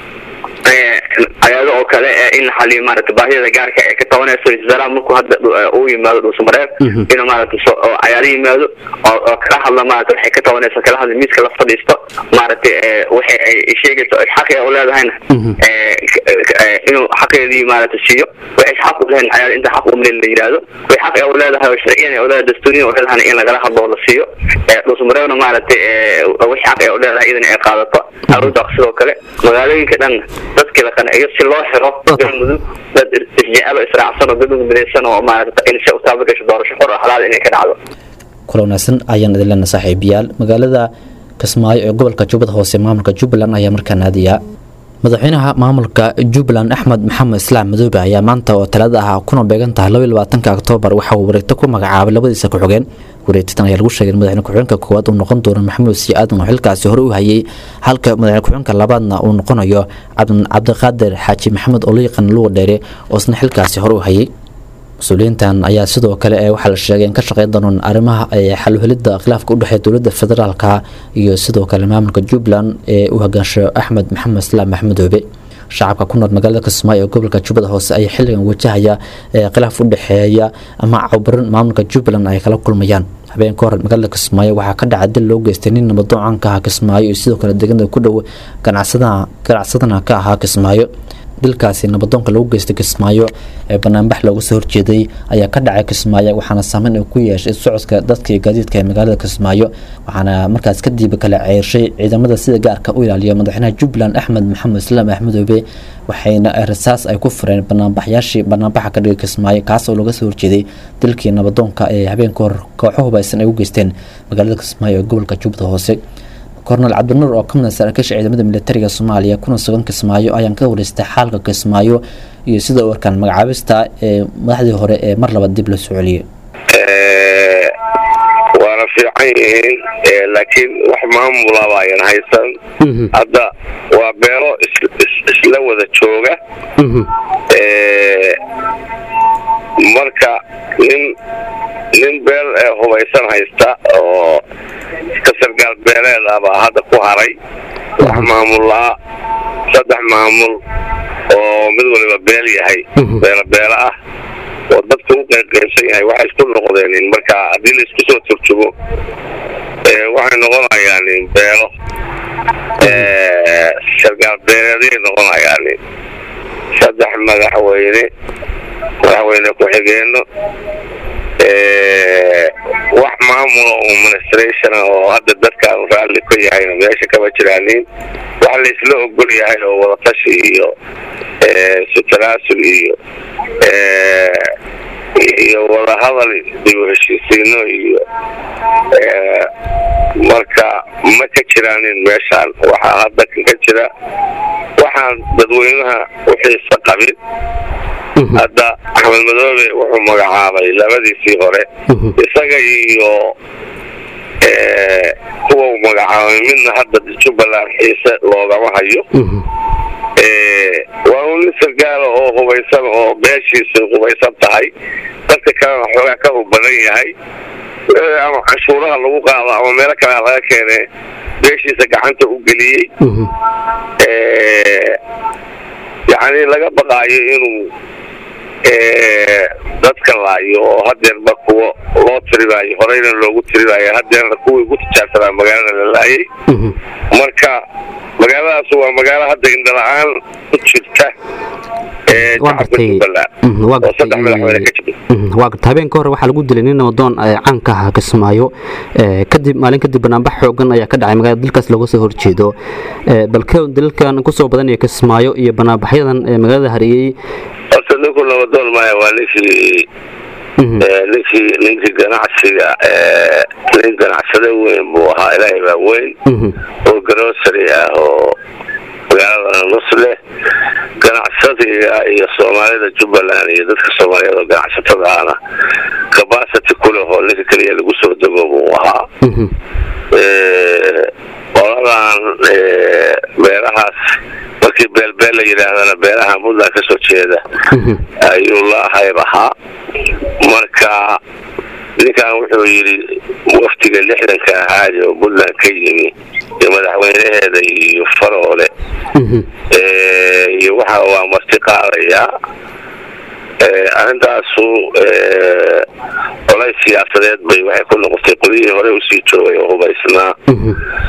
ayaado oo kale in la xaliyo maaragtay baahiyada gaarka ee ka tabanayso isdalaa markuu hadda uu yimaado dhuusamareeb inuu maaragtay oo cayaaro yimaado oo oo kala hadla maaragtay waxay ka tabanayso kala hadla miiska la fadhiisto maaragtay waxay ay sheegayso xaqi u leedahayna inuu xaqeedii maaragtay siiyo waxay xaq u leedahay cayaar inta xaq u meel la yiraahdo way xaq u leedahay oo sharciyan u leedahay dastuuriyan u leedahay in lagala hadlo la siiyo dhuusamareebna maaragtay wixii xaq u leedahay idin ay qaadato aruuda sidoo kale magaalooyinka dhan dadkii la qanciyo si loo xiro galmudug dad isjecelo israacsan oo galmudug midaysan oo maaragta in si u taaba gasho doorasho xor oo xalaal inay ka dhacdo kula wanaagsan ayaan idin leenahay saaxiibayaal magaalada kismaayo ee gobolka jubbada hoose maamulka jubbaland ayaa markaa naadiya madaxweynaha maamulka jubbaland axmed maxamed islaam madoobe ayaa maanta oo talada ah kuna beegan tahay labaatanka oktoobar waxa uu wareegto ku magacaabay labadiisa ku-xigeen wareegtadan ayaa lagu sheegay in madaxweyne ku-xigeenka koowaad uu noqon doono maxamuud sii aadan oo xilkaasi hore u hayay halka madaxweyne ku-xigeenka labaadna uu noqonayo cabdiqaadir xaaji maxamed oo loo yaqaan luga dheere oo isna xilkaasi hore u hayay mas-uuliyiintan ayaa sidoo kale ee waxaa la sheegay in ka shaqeyn doonaan arrimaha xaluhelidda khilaafka u dhexeeya dowladda federaalka iyo sidoo kale maamulka jubbaland ee u hogaansho axmed maxamed islaam maxmedoobe shacabka ku nool magaalada kismaayo ee gobolka jubbada hoose ayaa xilligan wajahaya khilaaf u dhexeeya ama cawbarin maamulka jubbaland ay kala kulmayaan habeen ka hor magaalada kismaayo waxaa ka dhaca dil loo geystay nin nabadoocanka ahaa kismaayo iyo sidoo kale deegaanada ku dhow ganacsadana ka ahaa kismaayo dilkaasi nabadoonka lagu geystay kismaayo ee banaanbax looga soo horjeeday ayaa ka dhacay kismaayo waxaana saameyn uu ku yeeshay socodka dadka iyo gaadiidka ee magaalada kismaayo waxaana markaas kadib kala ceershay ciidamada sida gaarka u ilaaliya madaxweynaha jubbaland axmed maxamed islaam axmedoobe waxayna rasaas ay ku fureen banaanbaxyaashii banaanbaxa ka dhigay kismaayo kaas oo laga soo horjeeday dilkii nabadoonka ee habeenka hor kooxo hubaysan ay u geysteen magaalada kismaayo ee gobolka jubbada hoose kornel cabdinuur oo ka mid ah saraakiisha ciidamada militariga soomaaliya kuna sugan kismaayo ayaan ka wareystay xaalka kismaayo iyo sida u arkaan magacaabista ee madaxdii hore ee mar laba dib la soo celiyay waana fiican yihiin ee, laakiin wax maamula baayan haysan Mhm. hadda waa beelo is- is- isla wada jooga Mhm. ee, marka nin nin beel ee hubaysan haysta oo ka sargaal beeleed ah baa hadda ku haray wax maamulaa saddex maamul oo mid waliba beel yahay Mhm. beelo beelo ah oo dadka u qaybqaybsan yahay waxay isku noqdeen marka haddii la isku soo turjumo ee, waxay noqonayaan beelo ee, sargaal beeleeday noqonayaan saddex madaxweyne madaxweyne ku-xigeeno ee, wax maamula oo administration ah oo hadda dadkaan raalli ka yahayna meesha kama jiraanin wax la isla ogol yahay oo wadatashi iyo ee, sutanaasul iyo ee, iyo wadahadal dib u heshiisiino iyo ee, marka ma ka jiraanin meeshaan waxaa hadda ka jira waxaan dadweynaha u xiisa qabin Mhm. hadda axmed madoobe wuxuu magacaabay labadiisii hore Mhm. isaga iyo ee, kuwa uu magacaabay midna hadda jubbaland xiise loogama hayo Mhm. ee, waa un nin sargaala oo hubaysan oo beeshiisu hubaysan tahay dadka kalena xoogaa ka hub badan yahay ee, ama canshuuraha lagu qaado ama meelo kale ha laga keene beeshiisa gacanta u geliyey Mhm. ee, yacni laga baqaayo inuu ee, dadka laayo oo hadeerba kuwa loo tirinayo horeyna loogu tirinayo hadeerna kuwii ugu tijaabsanaa magaalada la laayay Mhm. marka magaaladaas waa magaalo hadda indhala-aan ku jirta ee waa shacabka gartay jubbaland Mhm, waa oo saddex madaxweyne ka gartay jira Mhm, waa gartay habeenka hore waxaa lagu dilay nin namadoon ee caanka ah kismaayo ee, kadib maalin kadib banaanbax xoogan ayaa ka dhacay magaalada dalkaas looga soo horjeedo Ee, balke dalalkan kusoo badanaya kismaayo iyo banaanbaxyadan ee magaalada hariyey horta ninku nabadoon maya waa ninkii Mhm. ee, ninkii ninkii ganacsiga ee, nin ganacsade weyn buu ahaa ilaahay baa weyn Mhm. oo grocery ah oo magaalada nus leh ganacsadiga iyo soomaalida jubbaland iyo dadka soomaaliyeed oo ganacsatada ahna capacity ku leh oo ninka keliya lagu soo dego buu ahaa Mhm. ee, qoladan ee, beerahaas markii beelbeel la yidhaahdana beeraha puntland ka soo jeeda Mhm. ayuu la hayb ahaa marka ninkan wuxuu yidhi waftiga lixdanka ahaadi oo puntland ka yimi iyo madaxweynaheeda iyo faroole Mhm. ee, iyo waxa waa marti qaadayaa ee, arrintaasu ee, colays siyaasadeed bay waxay ku noqotay qolyihii hore usii joogay oo hubaysnaa Mhm.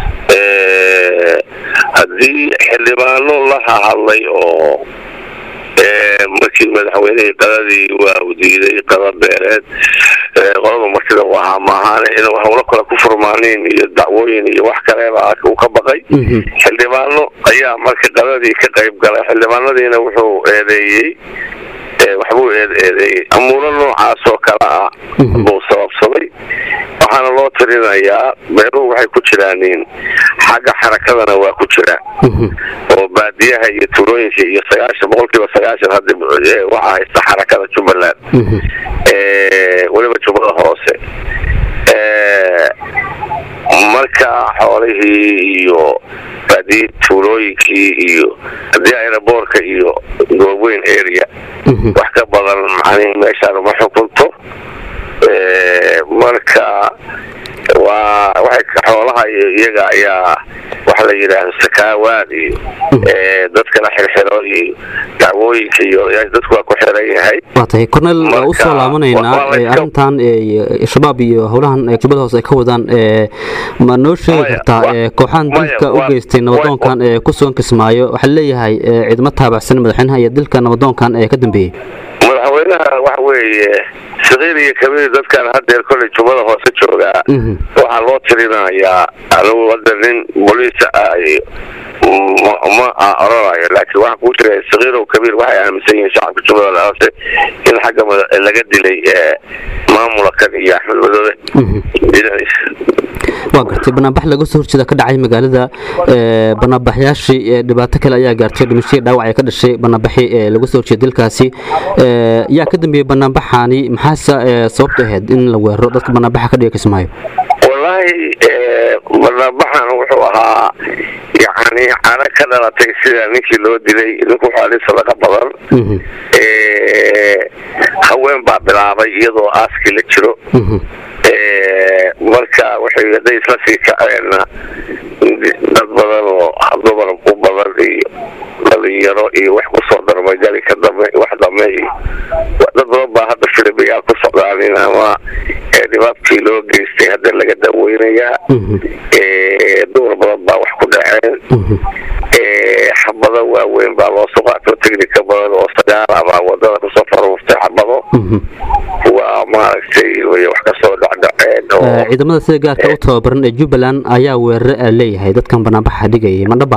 ee, haddii xildhibaano la hadlay oo ee, markii madaxweynihii qadadii waa u diiday qada beereed ee, qolada martida u ahaa maahaan in hawlo kale ku furmaaniin iyo dacwooyin iyo wax kaleba uu ka baqay Mhm. xildhibaano ayaa marka qadadii ka qayb galay xildhibaanadiina wuxuu eedeeyey ee, waxbuu eed- eedeeyey amuuro noocaas oo kale ah Mhm. buu sababsaday waxaana loo tirinayaa beeruhu waxay ku jiraanin xagga xarakadana waa ku jiraan Mhm. oo baadiyaha iyo tuulooyinka iyo sagaashan boqolkiiba sagaashan hadda ee, waxaa haysta xarakada jubbaland Mhm. ee, weliba jubbada hoose ee, marka xoolihii iyo baadiyi tuulooyinkii iyo haddii aeroboorka iyo gooweyn area Mhm. wax ka badan macnihi meeshaan uma xukunto ee, marka waa waxay xoolaha iyo iyaga ayaa waxa la yidhaahdo sakaawaad iyo ee, dadkana xirxiro iyo dacwooyinka iyo yaa- dadku waa ku xiran yahay waa tahay cornel waa Marka, usoo laabanaynaa waa- waa ee, iska- arrintan ee, shabaab iyo howlahan ee jubbada hoose ay ka wadaan ee, ma noo sheegi Maya, kartaa waa- ee, kooxahan maya, dilka u waa- geystay nabadoonkan ee ku sugan kismaayo waxaa leeyahay ee, ciidamo taabacsan madaxweynaha iyo dilka nabadoonkan ee ka dambeeyey madaxweynaha waxa weeye sakiir iyo kabiir dadkan hadeer kolley jubbada hoose joogaa Mhm. waxaa loo tirinayaa anigu hadda nin boliisa ah iyo ma- ma a- oranayo laakiin waxaa kuu jira sakiir oo kabiir waxay aaminsan yihiin shacabka jubbada hoose in xagga mada- laga dilay ee, maamulkan iyo axmed madoobe Mhm. dhinaciisa waa gartay banaanbax laga soo horjeeda ka dhacay magaalada ee, banaanbaxyaashii ee, dhibaato kale ayaa gaartay dhimashadii dhaawac ee ka dhashay banaanbaxii ee laga soo horjeeda dalkaasi Ee, yaa ka dambeeyey banaanbaxaani maxaase ee, sababtu ahayd in la weeraro dadka banaanbaxa ka dhiga kismaayo wallaahi wallaahi banaanbaxan wuxuu ahaa yacni cano ka dhalatay sida ninkii loo dilay ninku wuxuu nin sadaqa badan haween baa bilaabay iyadoo aaskii la jiro marka waxay hadday isla sii kaceenna dad badan oo dumar u badan iyo dhalinyaro iyo wax kusoo darmay gali ka dambe wax dambe iyo dad badan baa hadda filibiyaal ku socdaanin ama dhibaabkii loo geystay hadda laga daweynayaa dumar badan baa wax ku dhaceen xabado waaweyn baa loo soo qaato technica badan oo sagaal ama wadada kusoo faruurtay xabado waa maaragtay way wax kasoo dhacdhaceen oo ciidamada sida gaarka u tababaran ee jubbaland ayaa weerare a leeyahay dadkan banaanbaxa dhigayay madhaba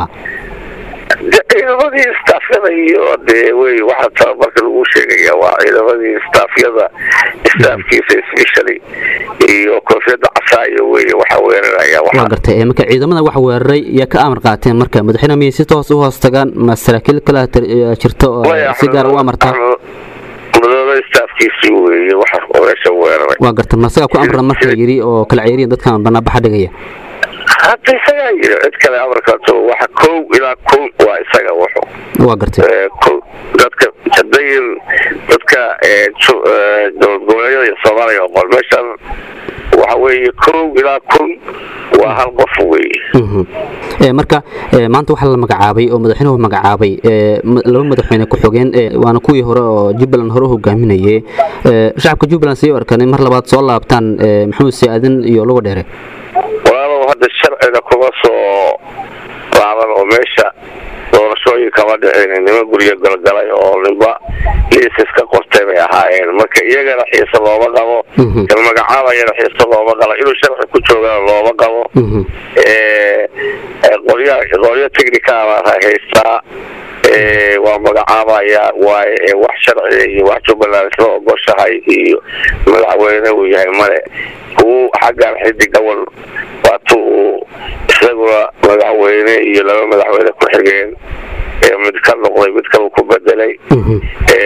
ciidamadii staafyada iyo dee wey waxaa tababarka lagu sheegaya waa ciidamadii staafyada staafkiisa specially iyo koofiyada casaayo wey waxaa weeraraya waa waxaa gartay marka ciidamada wax weeraray yaa ka amar qaateen marka madaxweyne miyay si toos u hoos tagaan ma saraakiil kale jirto oo si gaar u amartaa madooda staafkiisii weeye waxa meesha weeraray waa gartay ma isagaa ku amran marka yidhi oo kala ceeriyan dadkan banaanbaxa dhigaya hadda isagaa yiri cid kale amarkaato waxa kow ilaa kow waa isaga wuxu waa gartay kow dadka hadayin dadka ju- dowlad goboleedyada iyo soomaaliya oo qol meeshan waxa weeye kow ilaa kun waa hal qof weeye Mhm. Ee, marka ee, maanta waxaa la magacaabay oo madaxweynuhu magacaabay ee, ma- laba madaxweyne ku-xigeen ee, waana kuwii hore oo jubbaland hore u hogaaminayay Ee, shacabka jubbaland say u arkaan in mar labaad soo laabtaan ee, maxamed siaadan iyo luga dheere walaalow hadda sharciga kuma soo laaban oo meesha doorashooyin kama dhicin nima guryo galgalay oo ninba liisas ka qortay bay ahaayeen marka iyagana xiise looma qabo Mhm. kan magacaabayana xiise looma qabo inuu sharci ku joogana looma qabo Mhm. ee, ee, qolya qolyo technica baa haystaa ee, waa magacaabaya waaye ee, wax sharciga iyo wax jubbaland isla ogoshahay iyo madaxweyne uu yahay male kuwu xaggan xidig awal waatu uu isaguna madaxweyne iyo laba madaxweyne ku xigeen ee mid ka noqday mid kale ku bedelay Mhm.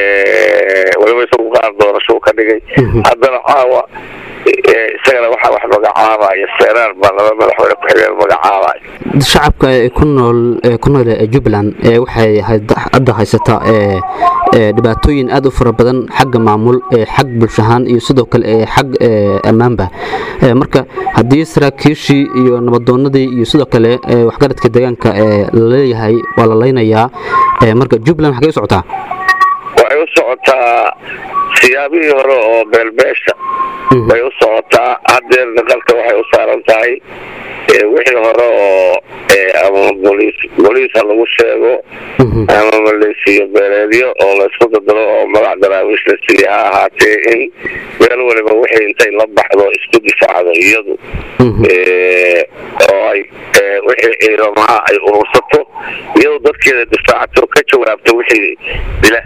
ee, weliba isagu qaar doorasho ka dhigay Mhm. haddana caawa ee, isagana waxaa wax magacaabaya seeraar baa laba madaxweyne ku xigeen magacaabaya shacabka ee ku nool ee ku nool ee jubbaland ee waxay had- hadda haysataa ee ee dhibaatooyin aad u fara badan xagga maamul ee xag bulsho ahaan iyo sidoo kale ee xag ee ammaanba Ee, marka haddii saraakiishii iyo nabadoonadii iyo sidoo kale ee waxgaradka deegaanka ee la leeyahay waa la leynayaa Ee, marka jubbaland xagee u socotaa waxay u socotaa siyaabihii hore oo beelbeesha Mhm. bay u socotaa hadeer naqalka waxay u saaran tahay ee, wixii hore oo ee, ama boliis boliis ha lagu sheego Mhm. ama maleysiyo beeleedyo oo laysku dadalo oo magac daraawiish la siiye ha ahaatee in meel waliba wixii intay la baxdo isku difaacdo iyadu Mhm. ee, oo ay ee, wixii ciidamaha ay urursato iyadoo dadkeeda difaacato ka jawaabto wixii dila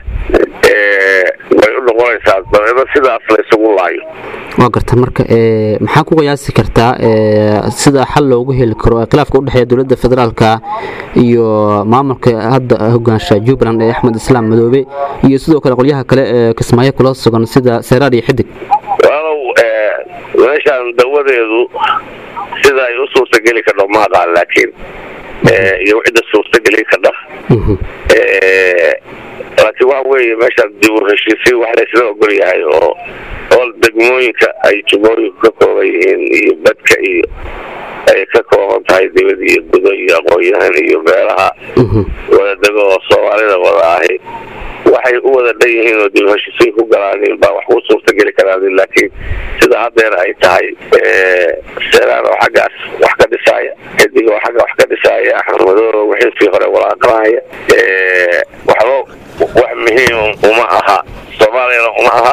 ee, way u noqonaysaa dabeedna sidaas la isugu laayo waa garta marka ee, maxaa ku qiyaasi kartaa ee, sida xal loogu heli karo ee khilaafka udhexeeya dowladda federaalka iyo maamulka hadda hogaansha jubbaland ee axmed islaam madoobe iyo sidoo kale qolyaha kale ee kismaayo kula sugan sida seeraar iyo xidig walow ee, meeshaan dawadeedu sida ay u suurtageli kardho ma aqaan laakiin ee, iyo cidda suurtageli kardha Mhm. ee, laakiin waxa weeye meeshaan dib u heshiisiin wax laysla ogol yahay oo oo degmooyinka ay jubooyinku ka kooban yihiin iyo badka iyo ay ka kooban tahay dibad iyo gudo iyo aqoon-yahan iyo meelaha Mhm. wada dego oo soomaalida wada ahi waxay u wada dhan yihiin oo dib u heshiisiin ku galaanin baa wax ku suurtageli karaanin laakiin sida haddeer ay tahay ee, seeraan oo xaggaas wax ka dhisaaya xidig oo xagga wax ka dhisaaya axmed madoobe wixiisii hore walaaqanaya ee, waxba wax muhiim uma aha soomaaliyana uma aha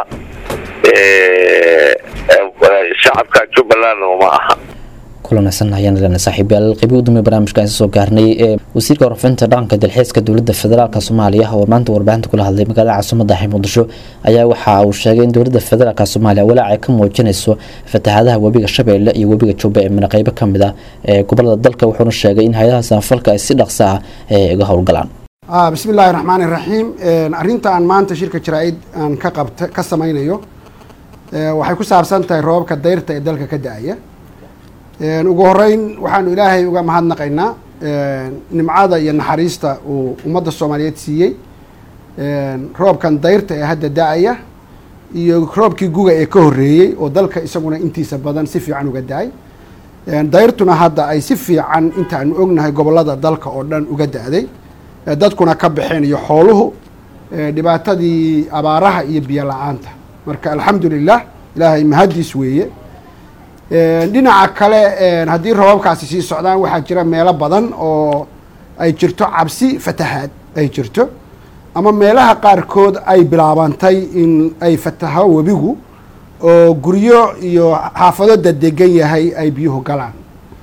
ee, ee, shacabka jubbalandna uma aha kulanaysan ayaan lena saaxiibayaal qaybi u dambe barnaamijka aan soo gaarnay ee wasiirka warfinta dhaqanka dalxiiska dowladda federaalk soomaaliya oo maanta warbaahinta kula hadlay magaalada caasimada ah ee muqdisho ayaa waxa uu sheegay in dowladda federaalk soomaaliya walaac ay ka muujinayso fatahaadaha webiga shabeelle iyo webiga jubba ee mina qaybo ka mid ah ee gobolada dalka wuxuuna sheegay in hay-adaha samafalka ay si dhaqso ah ee uga howlgalaan ah bismi illaahi raxmaani raxiim arrinta aan maanta shirka jaraa'id aan ka qabta ka samaynayo eh, waxay ku saabsan tahay roobabka dayrta ee dalka ka da-aya ugu horeyn waxaanu ilaahay uga mahadnaqaynaa nimcada iyo naxariista uu ummadda soomaaliyeed siiyey roobkan dayrta ee hadda da-aya iyo roobkii guga ee ka horreeyey oo dalka isaguna intiisa badan si fiican uga da-ay dayrtuna hadda ay si fiican intaanu ognahay gobollada dalka oo dhan uga da-day dadkuna ka baxeen iyo xooluhu dhibaatadii abaaraha iyo biyo la-aanta marka alxamdu lilah ilaahay mahaddiis weeye dhinaca kale haddii roobabkaasi sii socdaan waxaa jira meelo badan oo ay jirto cabsi fatahaad ay jirto ama meelaha qaarkood ay bilaabantay in ay fataho webigu oo guryo iyo xaafado dadegan yahay ay biyuhu galaan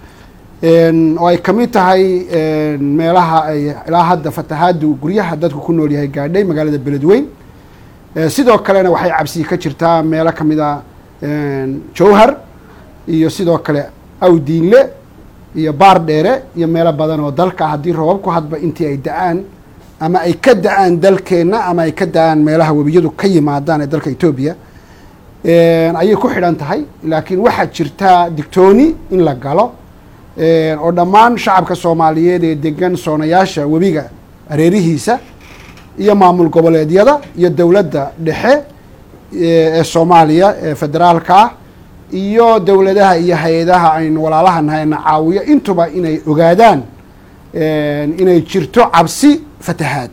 oo ay ka mid tahay meelaha ay ilaa hadda fatahaadu guryaha dadku ku nool yahay gaadhay magaalada beledweyn sidoo kalena waxay cabsi ka jirtaa meelo ka mid a jowhar iyo sidoo kale awdiinle iyo baar dheere iyo meelo badan oo dalka haddii roobabku hadba intii ay da-aan ama ay ka da-aan dalkeenna ama ay ka da-aan meelaha webiyadu ka yimaadaan ee dalka etoobiya ayay ku xidhan tahay laakiin waxaa jirtaa digtooni in la galo oo dhammaan shacabka soomaaliyeed ee degan soonayaasha webiga areerihiisa iyo maamul goboleedyada iyo dowladda dhexe ee soomaaliya ee federaalka ah iyo dowladaha iyo hay-adaha aynu walaalaha nahayna caawiyo intuba inay ogaadaan inay jirto cabsi fatahaad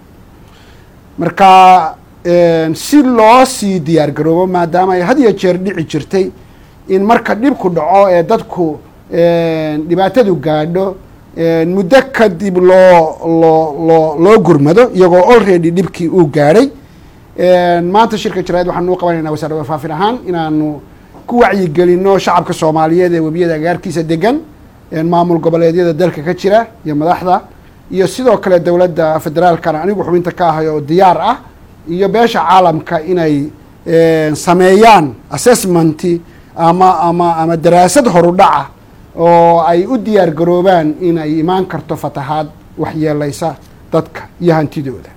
marka si loo sii diyaar garoobo maadaama ay had iyo jeer dhici jirtay in marka dhibku dhaco ee dadku dhibaatadu gaadho muddo kadib loo loo loo loo gurmado iyagoo already dhibkii uu gaadhay maanta shirka jaraid waxaanu u qabanayna wasaaradda warfaafin ahaan inaanu ku wacyigelino shacabka soomaaliyeed ee webiyada agaarkiisa degan maamul goboleedyada dalka ka jira iyo madaxda iyo sidoo kale dowladda federaalkana anigu xubinta ka ahay oo diyaar ah iyo beesha caalamka inay sameeyaan assessmenti ama ama ama daraasad horudhaca oo ay u diyaar garoobaan in ay imaan karto fatahaad waxyeeleysa dadka iyo hantidooda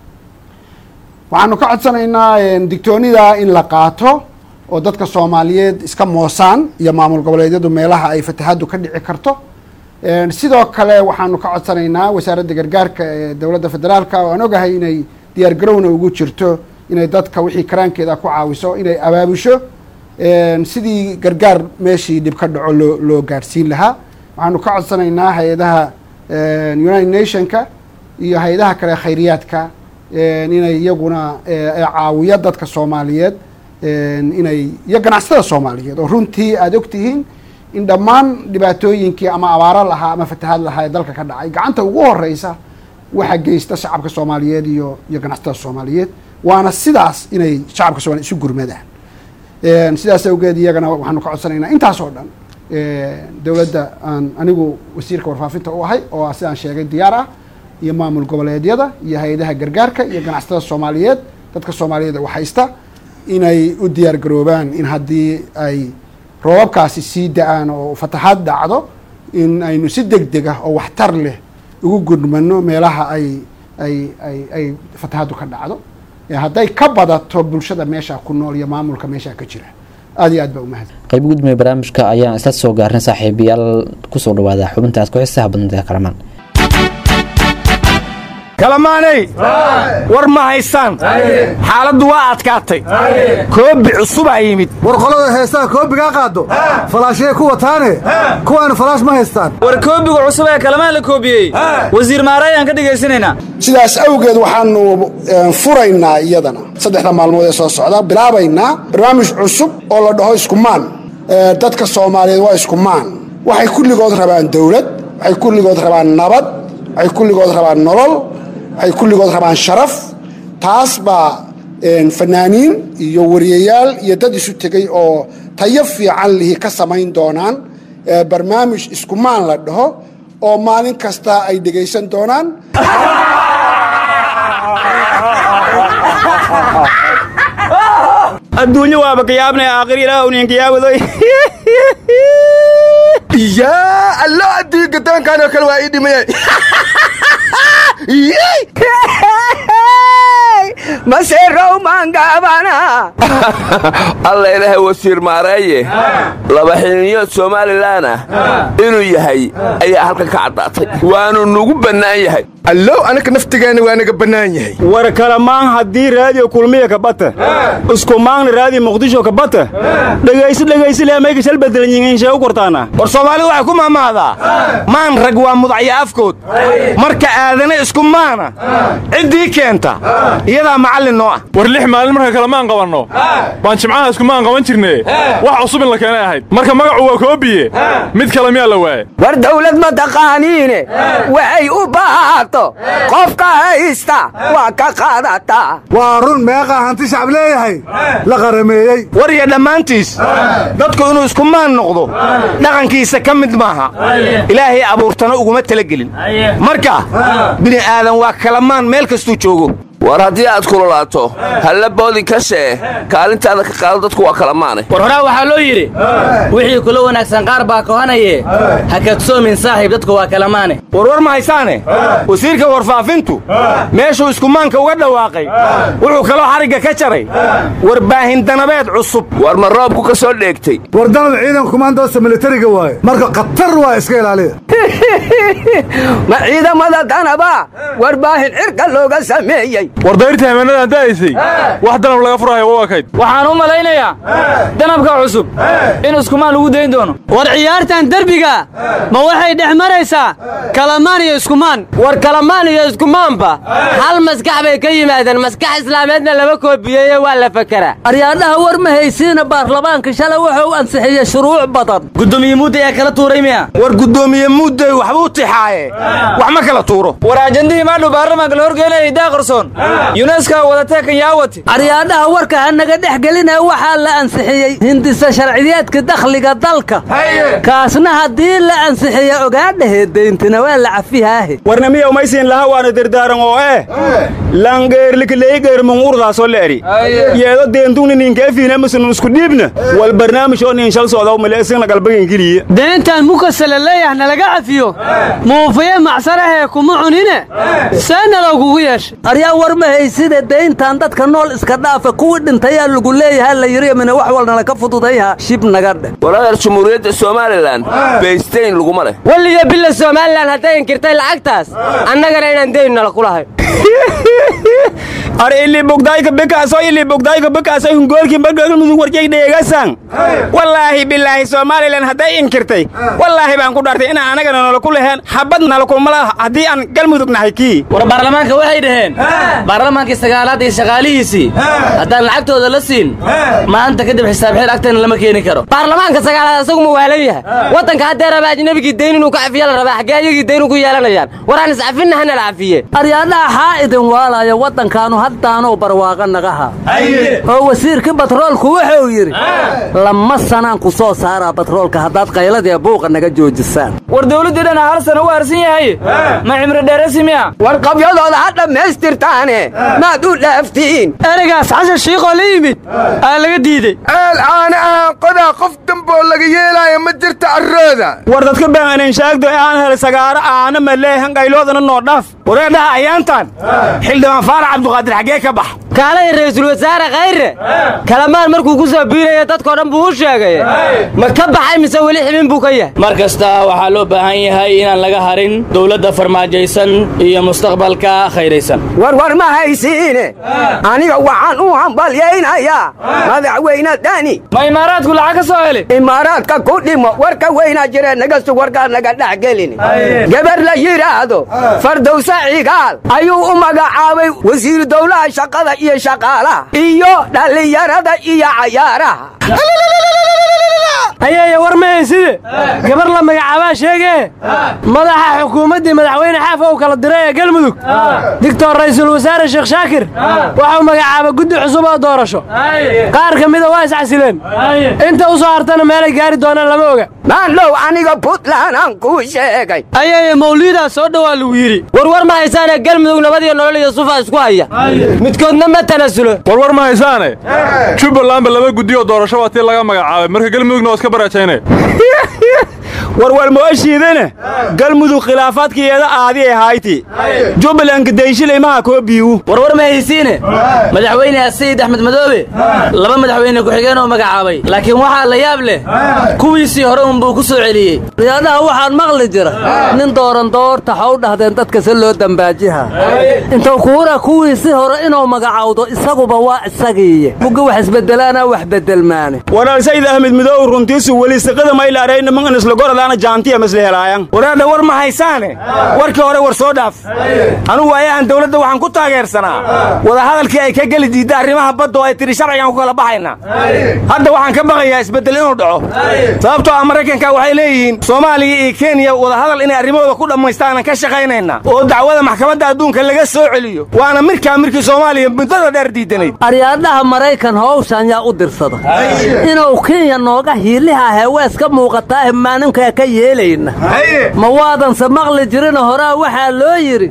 waxaanu ka codsanaynaa digtoonida in la qaato oo dadka soomaaliyeed iska moosaan iyo maamul goboleedyadu meelaha ay fatahaaddu ka dhici karto sidoo kale waxaanu ka codsanaynaa wasaaradda gargaarka ee dowladda federaalka oo aan ogahay inay diyaar garowna ugu jirto inay dadka wixii karaankeeda ku caawiso inay abaabusho sidii gargaar meeshii dhib ka dhaco loo loo gaadhsiin lahaa waxaanu ka codsanaynaa hay-adaha united nationka iyo hay-adaha kale khayriyaadka inay iyaguna caawiyo dadka soomaaliyeed inay iyo ganacsatada soomaaliyeed oo runtii aada ogtihiin in dhammaan dhibaatooyinkii ama abaaro lahaa ama fatahaad lahaa ee dalka ka dhacay gacanta ugu horeysa waxaa geysta shacabka soomaaliyeed iyo iyo ganacsatada soomaaliyeed waana sidaas inay shacabka soomaliyeed isu gurmadaan sidaas awgeed iyagana waxaanu ka codsanaynaa intaas oo dhan dowladda aan anigu wasiirka warfaafinta u ahay oo sidaan sheegay diyaar ah iyo maamul goboleedyada iyo hay-adaha gargaarka iyo ganacsatada soomaaliyeed dadka soomaaliyeed wax haysta inay u diyaar garoobaan in haddii ay roobabkaasi sii da-aan oo fatahaad dhacdo in aynu si deg deg ah oo waxtar leh ugu gudmano meelaha ay ay ay ay fatahaaddu ka dhacdo hadday ka badato bulshada meesha ku nool iyo maamulka meesha ka jira aad iyo aad baa umahad qayb gudmaya barnaamijka ayaan isla soo gaarnay saaxiibayaal kusoo dhawaada xubintaas ku xisaha badnada kalamaan kalamaanay war ma haysaan xaaladdu waa adkaatay koobi cusubaa yimid war qolada heesaha koobigaa qaado falaashiyay ku wataane kuwaanu falaash ma haystaan war koobiga cusub ee kalamaan la koobiyey wasiir maarayaan ka dhegaysanaynaa sidaas awgeed waxaanu furaynaa iyadana saddexda maalmood ee soo socda bilaabaynaa barnaamij cusub oo la dhaho iskumaan dadka soomaaliyeed waa iskumaan waxay kulligood rabaan dowlad waxay kulligood rabaan nabad waxay kulligood rabaan nolol waxay kulligood rabaan sharaf taas baa fanaaniin iyo wariyayaal iyo dad isu tegey oo tayo fiican lihi ka samayn doonaan barnaamij iskumaan la dhaho oo maalin kasta ay dhegaysan doonaan adduunyo waaba kayaabnay aakhir ilaah uninkayaabado yaa allo addii gadaankaanoo kale waa ii dhimaya maseerow maangaabana alla ilaahay wasiir maareeye laba xilniyood somalilan ah inuu yahay ayaa halkan ka caddaatay waanu nugu bannaan yahay allow anaka naftigaana waa naga bannaan yahay war kalamaan haddii raadiyo kulmiya ka bata isku maangna raadiyo muqdisho ka bata dhegaysi dhegaysi leemayka shal bedelanyihiin shee u kortaana war soomaalidu waxay ku mahmahdaa maan rag waa mudacyo afkood marka aadana isku maana ciddii keenta iyadaa macallin noo ah war lix maalin marka kale maan qabanno baan jimcaha iskumaan qaban jirne wax cusub in la keenay ahayd marka magacu waa koobiye mid kale miyaa la waaye war dawlad ma taqaaniine waxay u baahato qofka haysta waa ka qaadataa waa run meeqaa hanti shacab leeyahay la qarameeyey war iyo dhammaantiis dadku inuu isku maan noqdo dhaqankiisa ka mid maaha ilaahay abuurtana uguma talagelin marka bini aadan waa kalamaan meel kastuu joogo war haddii aad kululaato halla boodin ka shee kaalintaada ka qaado dadku waa kala maane war horaa waxaa loo yidhi wixii kula wanaagsan qaar baa kohanaye ha kadsoomin saaxiib dadku waa kala maane warwar ma haysaane wasiirka warfaafintu meeshuu iskumaanka uga dhawaaqay wuxuu kaloo xarigga ka jaray warbaahin danabeed cusub war ma roobku ka soo dheegtay war danab ciidan kumaandoosta militariga waaye marka khatar waa iska ilaaliya ma ciidamada danaba warbaahin cirka looga sameeyey war dayrtii hameenadaan da'aysay wax danab laga furahayo waa kayd waxaan u malaynayaa danabka cusub in iskumaan lagu dayn doono war ciyaartan derbiga ma waxay dhex maraysaa kalamaan iyo iskumaan war kalamaan iyo iskumaanba hal maskax bay ka yimaadeen maskax islaameedna laba koobiyeeye waa la fakeraa aryaadhaha war ma haysiina baarlamaanka shalay wuxuu ansixiyey shuruuc badan gudoomiye muudday ee kala tuuray miya war gudoomiye muudday waxbuu tixaaye wax ma kala tuuro war ajandihii maadhow baarlamaanka la horgeenayay daaqarsoon yuneska wadatee kanyaawati aryaadhaha warka ha naga dhex gelinaya waxaa la ansixiyey hindisa sharciyeedka dakhliga dalka kaasna haddii la ansixiya ogaadhahe dayntina waa la cafihaahe warnamiya umaysiin laha waana dardaaran oo eh langeerlikaleeygeermun urdaasoo leeri yeedo deentugni ninkeefiina musunun isku dhiibna wal barnaamij oo nin shal socda maleesina galbagangeliya deentan mukasala leeyah nalaga cafiyo muufiye macsanahee kuma cunine seena loogugu yeeshay aryaa war ma haysida dayntan dadka nool iska dhaafa kuwii dhintayaa lagu leeyaha la yiri mina wax walnala ka fududayha shib naga dheh waladeer jumhuuriyadda somalilan baysteyn laguma leh weliyo bila somalilan hadday inkirtay lacagtaas annagana inaan dayn nala ku lahayn ar ili bogdayka bikaaso ili bogdayka bikaaso hungoolkii bargalmudug warjay dheegasan wallaahi bilaahi somalilan hadday inkirtay wallaahi baan ku dhaartay inaan anagana nala ku laheen xabad nala kulma laha haddii aan galmudug nahay kii war baarlamaanka waxay dhaheen baarlamaankii sagaalaad iyo shaqaalihiisii haddaan lacagtooda la siin maanta kadib xisaab xeel agteena lama keeni karo baarlamaanka sagaalaad asagu ma waalan yahay waddanka haddee raba ajnabigii dayn inuu ka cafiya la rabaa xaggee ayagii dayn ugu yeelanayaan war aan iscafinna hana la cafiye aryaadhaha xaa idin waalaya waddankaanu haddaanuu barwaaqa nagaha oo wasiirkii batroolku wuxuu yidhi lama sanaan ku soo saaraa batroolka haddaad qayladii buuqa naga joojisaan war dawladdii dhana hal sana u harsan yahay ma cimri dheerasi miya war qabyadooda ha dhammaystirtaane maad u dhaaftiin ereygaas xashan shiiqoo la yimid aa laga diidey ceel caana aan qodaa qof damboo laga yeelaayo ma jirta arrooda war dadka baanan shaagdo aan helay sagaaro aana maleehan qayloodana noo dhaaf wareedhaha ayaantan xildhibaan faarax cabduqaadir xaggee ka bax kaalay ra'iisul wasaare khayre kalamaan markuu ku soo biiraya dadkoo dhan buu u sheegay ma ka baxay mise weli xibin buu ka yahay mar kasta waxaa loo baahan yahay inaan laga harin dowladda farmaajaysan iyo mustaqbalka khayraysan war war ma haysiine aniga waxaan u hambalyaynayaa madaxweyne dani ma imaaraadku lacag ka soo heli imaaraadka ku dhimo warka weynaa jire naga sug warkaa naga dhex gelin gabar la yidhaahdo fardowsa cigaal ayuu u magacaabay wasiiru dowlaha shaqada iyo shaqaalaha iyo dhallinyarada iyo cayaaraha ayaye war ma hayside gabar la magacaabaa sheegee madaxa xukuumaddii madaxweyne xaafa uu kala diray ee galmudug digtor ra'iisul wasaare sheekh shaakir waxau magacaabay guddi cusub oo doorasho qaar ka mida waa iscasileen inta u soo hartana meelay gaari doonaan lama oga maandhow aniga puntland aan kuu sheegay ayaye mawliidaa soo dhowaa lagu yidhi warwar ma haysaane galmudug nabad iyo nolol iyo sufa isku haya midkoodna ma tanasulo warwar ma haysaane jubbalandba laba guddi oo doorasho waa tii laga magacaabay marka galmudugna waa iska baraajayne warwar mooshiidane galmudug khilaafaadkiyeeda aadi ee hayti jubbalandka dayshilaymaha koo biiwu warwar ma haysiine madaxweyne sayid axmed madoobe laba madaxweyne ku-xigeen oo magacaabay laakiin waxaa la yaab leh kuwiisii hore unbuu ku soo celiyey riyaadaha waxaan maqli jira nin dooran doorta ha u dhahdeen dadka si loo dambaajiha intuu kuura kuwiisii hore inuu magacawdo isaguba waa isagiiye mugga wax isbedelaana wax bedelmaane warar sayid axmed midoow runtiisu weli siqada maylaarayna mangan isla goradaana jaantiya masla helaayan waraadha war ma haysaane warkii hore war soo dhaaf anugu waayahan dawladda waxaan ku taageersanaa wadahadalkii ay ka geli diidda arrimaha badda oo ay tidhi sharcigaan ku kala baxaynaa hadda waxaan ka baqayaa isbeddel inuu dhaco sababtoo ah maraykanka waxay leeyihiin soomaaliya iyo kenya wadahadal inay arrimahooda ku dhammaystaanan ka shaqaynaynaa oo dacwada maxkamadda adduunka laga soo celiyo waana mirkaa mirkii soomaaliya muddada dheer diidanayd aryaadhaha maraykan howshan yaa u dirsada inuu kenya nooga hiiliha heewees ka muuqataa maaninkaa ka yeelayna ma waadanse maqli jirina horaa waxaa loo yidhi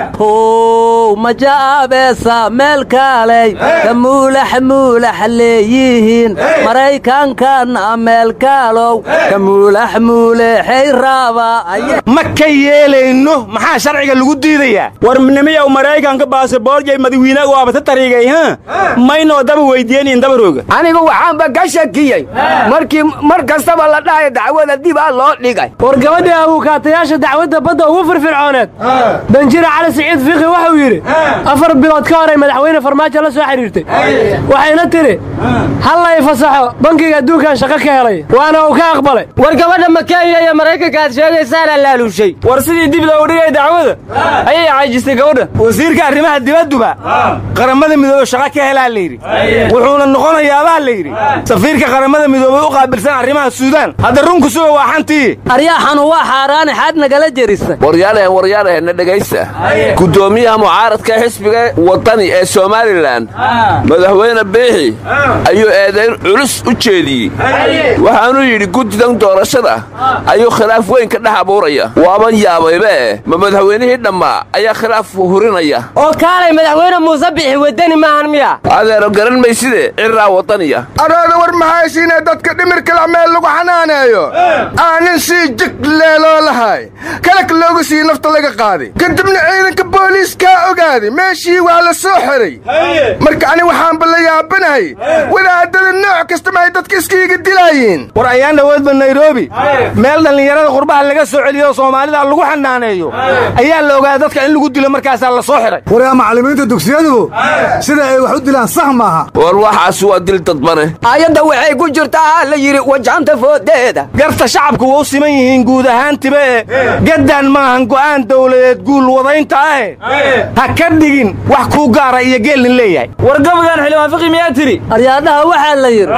how majaabeesa meel kaaley ka muulax muulax leeyihiin maraykankana meel kaalow ka muulax muulaxay raabaa ma ka yeelayno maxaa sharciga lagu diidayaa war nimiyow maraykanka baasaboorjay madawiinaga waabata tariigay ha maynoo daba weydiiyeen dabarooga anigu waxaanba ka shakiyey markii mar kastaba la dhahayo dacwada dibaa loo dhigay war gabadhii abuukaatayaasha dacwadda badda ugu firfircooneed danjira cali siciid fiqi wuxuu yidhi afar bilood ka horay madaxweyne farmaajo la soo xidhiirtay waxayna tidhi hallay fasaxo bankiga adduunkan shaqo ka helay waana uu ka aqbalay war gabadha ma kenya iyo maraykanka aad sheegaysaana laaluushay war sidii dib loogu dhigay dacwada ayay caajistay gabadha wasiirka arrimaha dibadduba qaramada midoobey shaqo ka helaa layidhi wuxuuna noqonayaabaa layidhi safiirka qaramada midoobey u qaabilsan arrimaha suudaan hadda runku suga waa xantii aryaaxanu waa xaaraane xaad nagala jerisa waryaalahen waryaalahen na dhegaysta guddoomiyaha mucaaradka xisbiga wadani ee somalilan madaxweyne biixi ayuu eedayn culus u jeediyey waxaanuu yidhi guddidan doorashada ayuu khilaaf weyn ka dhex abuuraya waaban yaabaybe ma madaxweynihii dhammaa ayaa khilaaf hurinaya oo kaalay madaxweyne muuse bixi wadani maahan miya adeero garan mayside ciraa wadaniya arooda war mahaysiinee dadka dhimirkala meel lagu xanaaneeyo aanin sii jig leeloo lahay kalag loogu sii nafta laga qaaday kadibna ciidanka booliiskaa ogaaday meeshii waa la soo xiray marka ani waxaanba la yaabanahay wadaadada nooc kasta mahay dadka iskiiga dilaayiin war ayaan dhowoodba nairobi meel dhallinyarada qurbaha laga soo celiyo soomaalida lagu xanaaneeyo ayaa la ogaada dadka in lagu dilo markaasaa la soo xiray waryaa macallimiinta dugsiyadu sida ay wax u dilaan sax maaha war waxaas waa dil dadbane aayadda waxay ku jirtaa la yidhi wajahanta foodeeda garta shacabku waa u siman yihiin guud ahaantiba e gaddaan maahan go'aan dawladeed guul wadaynta ahe ha ka dhigin wax kuu gaara iyo geelnin leeyahay war gabagan xildhibaan fiqi miyaa tidhi aryaadhaha waxaa la yidhi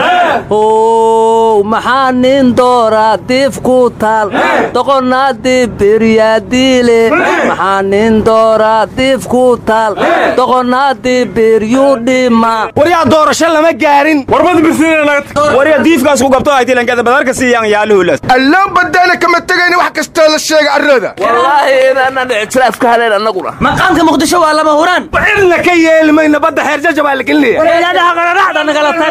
how maxaa nin dooraa diif ku taal doqonnaa dib biryaadiile maxaa nin dooraa diif ku taal doqonnaa dib biryuu dhima waryaa doorasho lama gaarin warya diifkaas ku gabto aytilankada badarka siiyaan yaaluhulas alloo baddaana kama tegayna wax kastoo la sheega arrada wallaahi inaanan ictiraaf ka helayn annaguna maqaamka muqdisho waa lama huraan cidna ka yeeli mayno badda xeerjaja baa la gelinaya walaadaha qararaxda nagala tag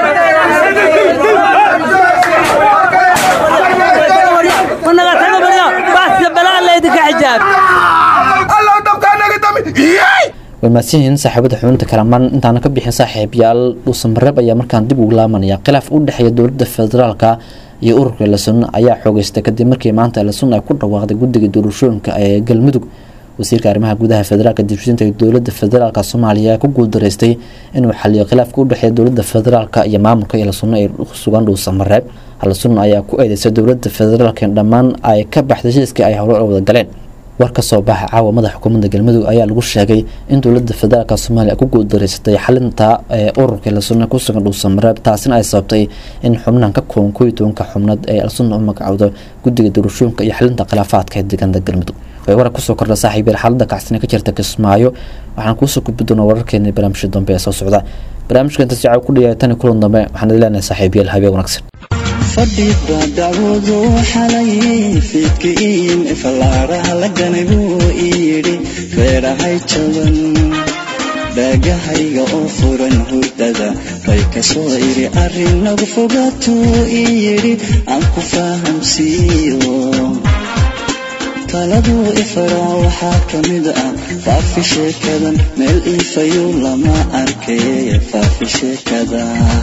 naga taga barya baaska balaa leydinka xijaab allow dabkaa naga dami way mahadsanyihiin saaxiibada xubinta kalamaan intaana ka bixin saaxiibayaal dhuusamareeb ayaa markaan dib ugu laamanaya khilaaf u dhexeeya dowladda federaalka iyo ururka lasunna ayaa xoogeystay kadib markii maanta lasunna ay ku dhawaaqday guddiga doorashooyinka ee galmudug wasiirka arrimaha gudaha federaalka dibshinta ee dowladda federaalka soomaaliya ayaa ku guuldareystay inuu xaliyo khilaafka u dhexeeya dowladda federaalka iyo maamulka iyo lasunna ee sugan dhuusamareeb lasunna ayaa ku eedeysay dowladda federaalka in dhammaan ay ka baxday heshiiskii ay howlo wada galeen war ka soo baxa caawa madaxa xukuumadda galmudug ayaa lagu sheegay in dowladda federaalka soomaaliya ku guuldareysatay xalinta ee ururka lasunna ku sugan dhuusamareeb taasina ay sababtay in xubnahan ka kooban kooiyo tobanka xubnood ee lasunna u magacowdo guddiga doorashooyinka iyo xalinta khilaafaadka ee deegaanada galmudug way warar kusoo kordha saaxiibyal xaalada kacsina ka jirta kismaayo waxaan kuusoo gudbi doonaa wararkeena barnaamijka dambe ee soo socda barnaamijka inta si caaw ku dhiyaay tan kulan dambe waxaan idin leenahay saaxiibyal habeen wanaagsan fadhiba dacwadu xalayay fiidkiin fallaaraha la ganay buu ii yidhi reerahay jaban dhaagahayga oo furan hurdada bay ka soo idhi arrin nagu fogaatuu ii yidhi aan ku fahamsiiyo taladuu ifaraa waxaa ka mid ah faafi sheekadan meel iifayuu lama arkay faafi sheekada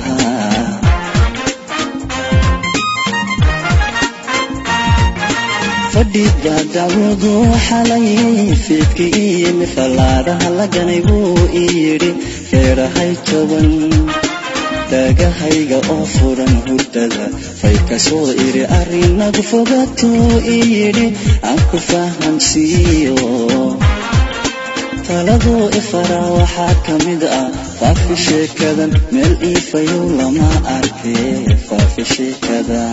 fadhiga dacwadu xalayay fiidki iyo mifalaadaha laganay buu ii yidhi feerahay toban dhagahayga oo furan hurdada fay kasoo iri arrinagu fogatuu ii yidhi aan ku fahamsiiyo taladuu ifaraa waxaa ka mid ah faafi sheekadan meel iifayow lama arkay faafi sheekada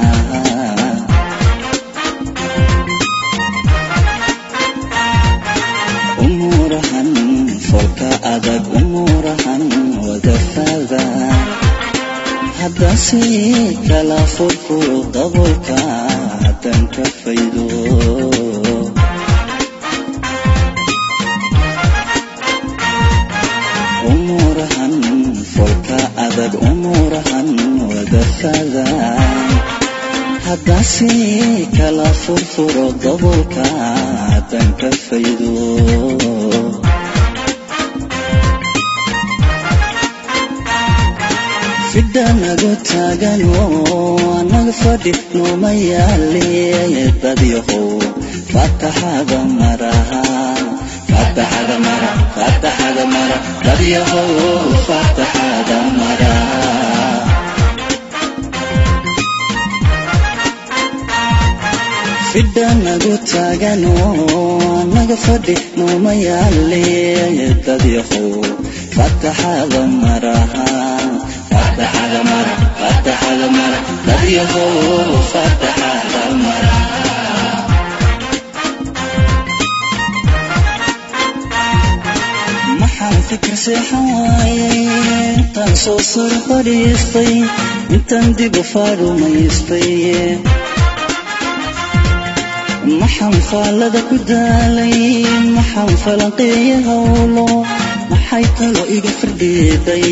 umuurahan folka adag umuurahan wadafada haddase kala furfuro dabolka haddaan ka faydo umuurahan folka adag umuurahan wadafada haddase kala furfuro dabolka haddaan ka faydo fidhanagu taagan oo anaga fadhi nooma yaale dadyahow fataxada maraha fataxada mara fataxada mara dadyahow fataxada mara fidhanagu taagan oo anaga fadhi nooma yaale dadyahow fataxada maraha fataxada mara fataxada mara dadyahow fataxada mara maxaan fikir seexan waayay intaan soo sar fadhiistay intaan dib u faarumaystay maxaan faallada ku daalay maxaan falanqeeya howlo maxay talo iga firdhiiday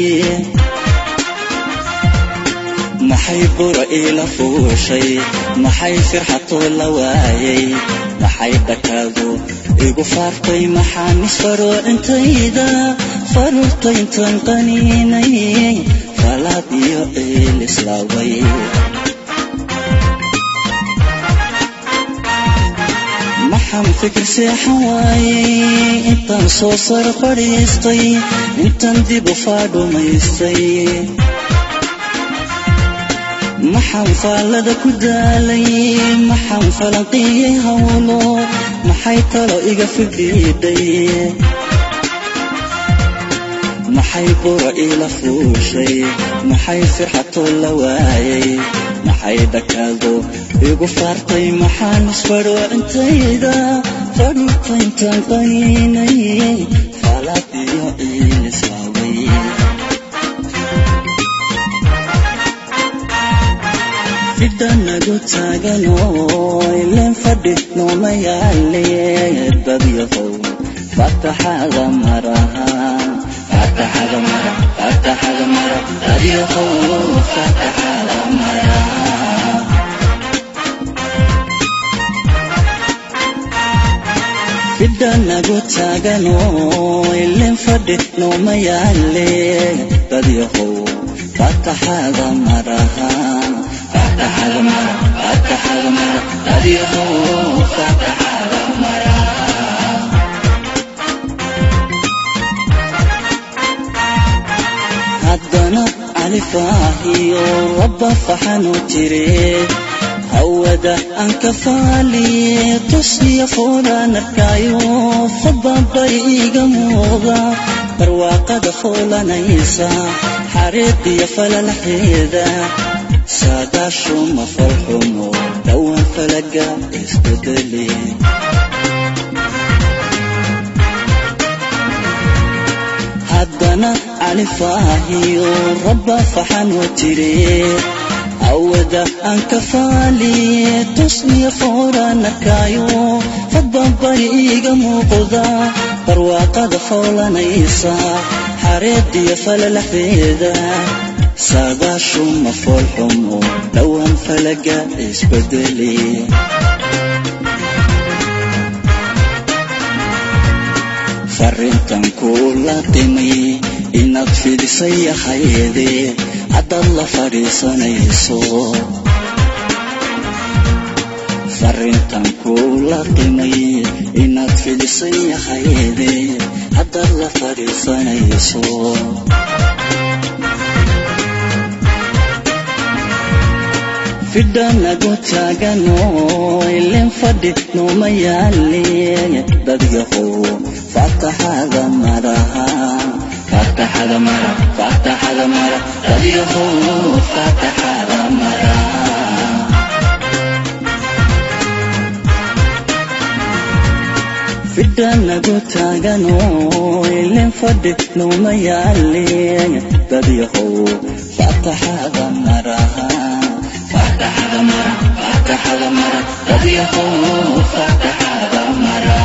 maxay bura iila fuushay maxay firxatoo la waayay maxay dhakaadu igu faartay maxaan isfaroo intayda faruurta intaan qaniinay falaad iyo ciil islaaway maxaan fikir seexan waayay intaan soo sar fadhiistay intaan dib u faadhumaystay maxaan faallada ku daalay maxaan falanqiyey howlo maxay talo iga fidhiidhay maxay bura iila fuushay maxay firxatoo la waayay maxay dhakaado igu faartay maxaan isfadhoo intayda fadhuurta intaan qaniinay faalaad iyo ciil islaaway fidhanagu taagan oo ileen fadhi nooma yaale dadyahow fataxada maraha fataxada mara fataxada mara dadyahow fataxada mara fidhanagu taagan oo ileen fadhi nooma yaale dadyahow fataxada maraha fataxada mara fataxada mara dadyahow fataxada mara haddana califaahiyo rabba faxanu jire hawada aan ka faaliye tushiya foolaan arkaayo fadbabari iga muuqda barwaaqada foolanaysa xariiqiyo falalaxeeda saadaashuma falxumo dhowaan falaga isbedeli haddana califaahiyo rabba faxanu jire awada aan ka faaliye tusniya fooraan arkaayo fadbabari iiga muuqda barwaaqada foolanaysa xareediyo falalaxeeda saadaashuma foolxumo dhowaan falaga isbedeli farrintan kula dhimay inaad fidisay hayde haddaad la fadhiisanayso farrintan kula dhimay inaad fidisay hayde haddaad la fadhiisanayso fidhanagu taagano ilin fadhi nooma yaale dadyahow faataxada maraha faataxada mara faataxada mara dadyahow faataxada mara fidhanagu taagano ilin fadhi nooma yaale dadyahow faataxada maraha faataxada mara faataxada mara dadyahow faataxada mara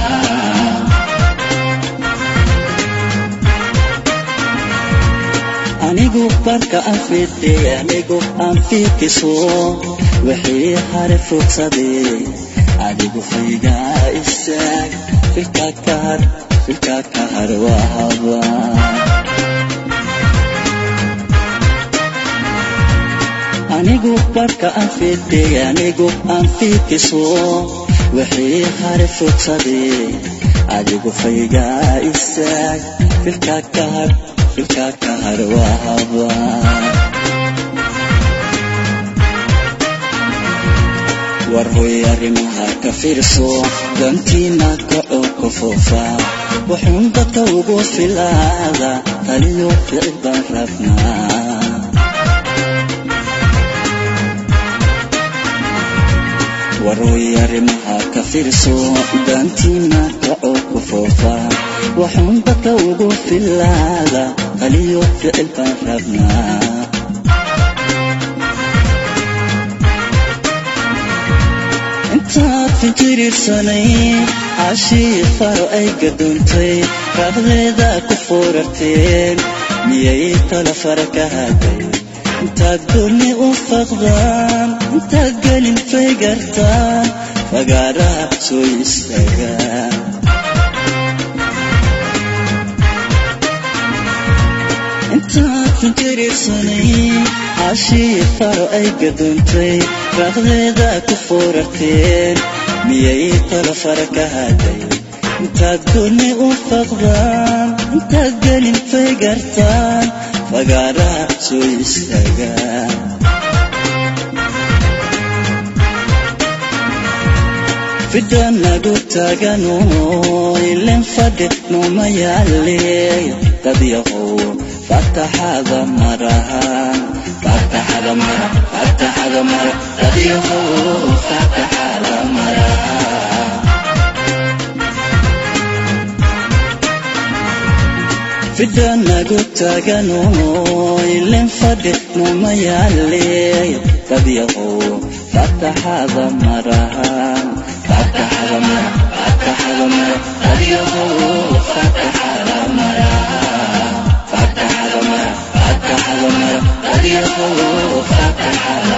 anigu barka aan fidhe anigu aan fiikiso wixii hare fogsadee adigu faygaa istaag filka ka har filka ka har waa habaa anigu barka aan fidhe anigu aan fiikiso wixii hare fogsadee adigu faygaa istaag filka ka har filka ka har waa habaa war hoy arrimaha ka fiirso dantiina kacoo ka foofa wuxuun dadka ugu filaada taliyo ficil baan rabnaa waroy arrimaha ka fiirso dantiina kacoo ku foofa waxuun dadka ugu filaada taliyo ficil baan rabnaa intaad finjiriirsanay cashii faro ay gadoontay raabdeeda ku foorarteen miyay tala fara ka haday intaad goolni u faqdaan intaad gelin faygartaan fagaaraha soo istaagaan intaad finjiriirsanay cashii faro ay gadoontay raaqdeeda ku foorarteen miyay tala fara ka haday intaad goolni u faqdaan intaad gelin faygartaan fagaaraha soo istaagaan fidhanagu taagano ilin fadhi nooma yaale dadyahow faataxada maraha faataxada mara faataxada mara dadyahow faataxada maraha fidhanagu taagano ilin fadhi nooma yaale dadyahow faataxada maraha faataxada mara faataxada mara dadyahow faataxada maraha faataxada mara faataxada mara dadyahow faataxada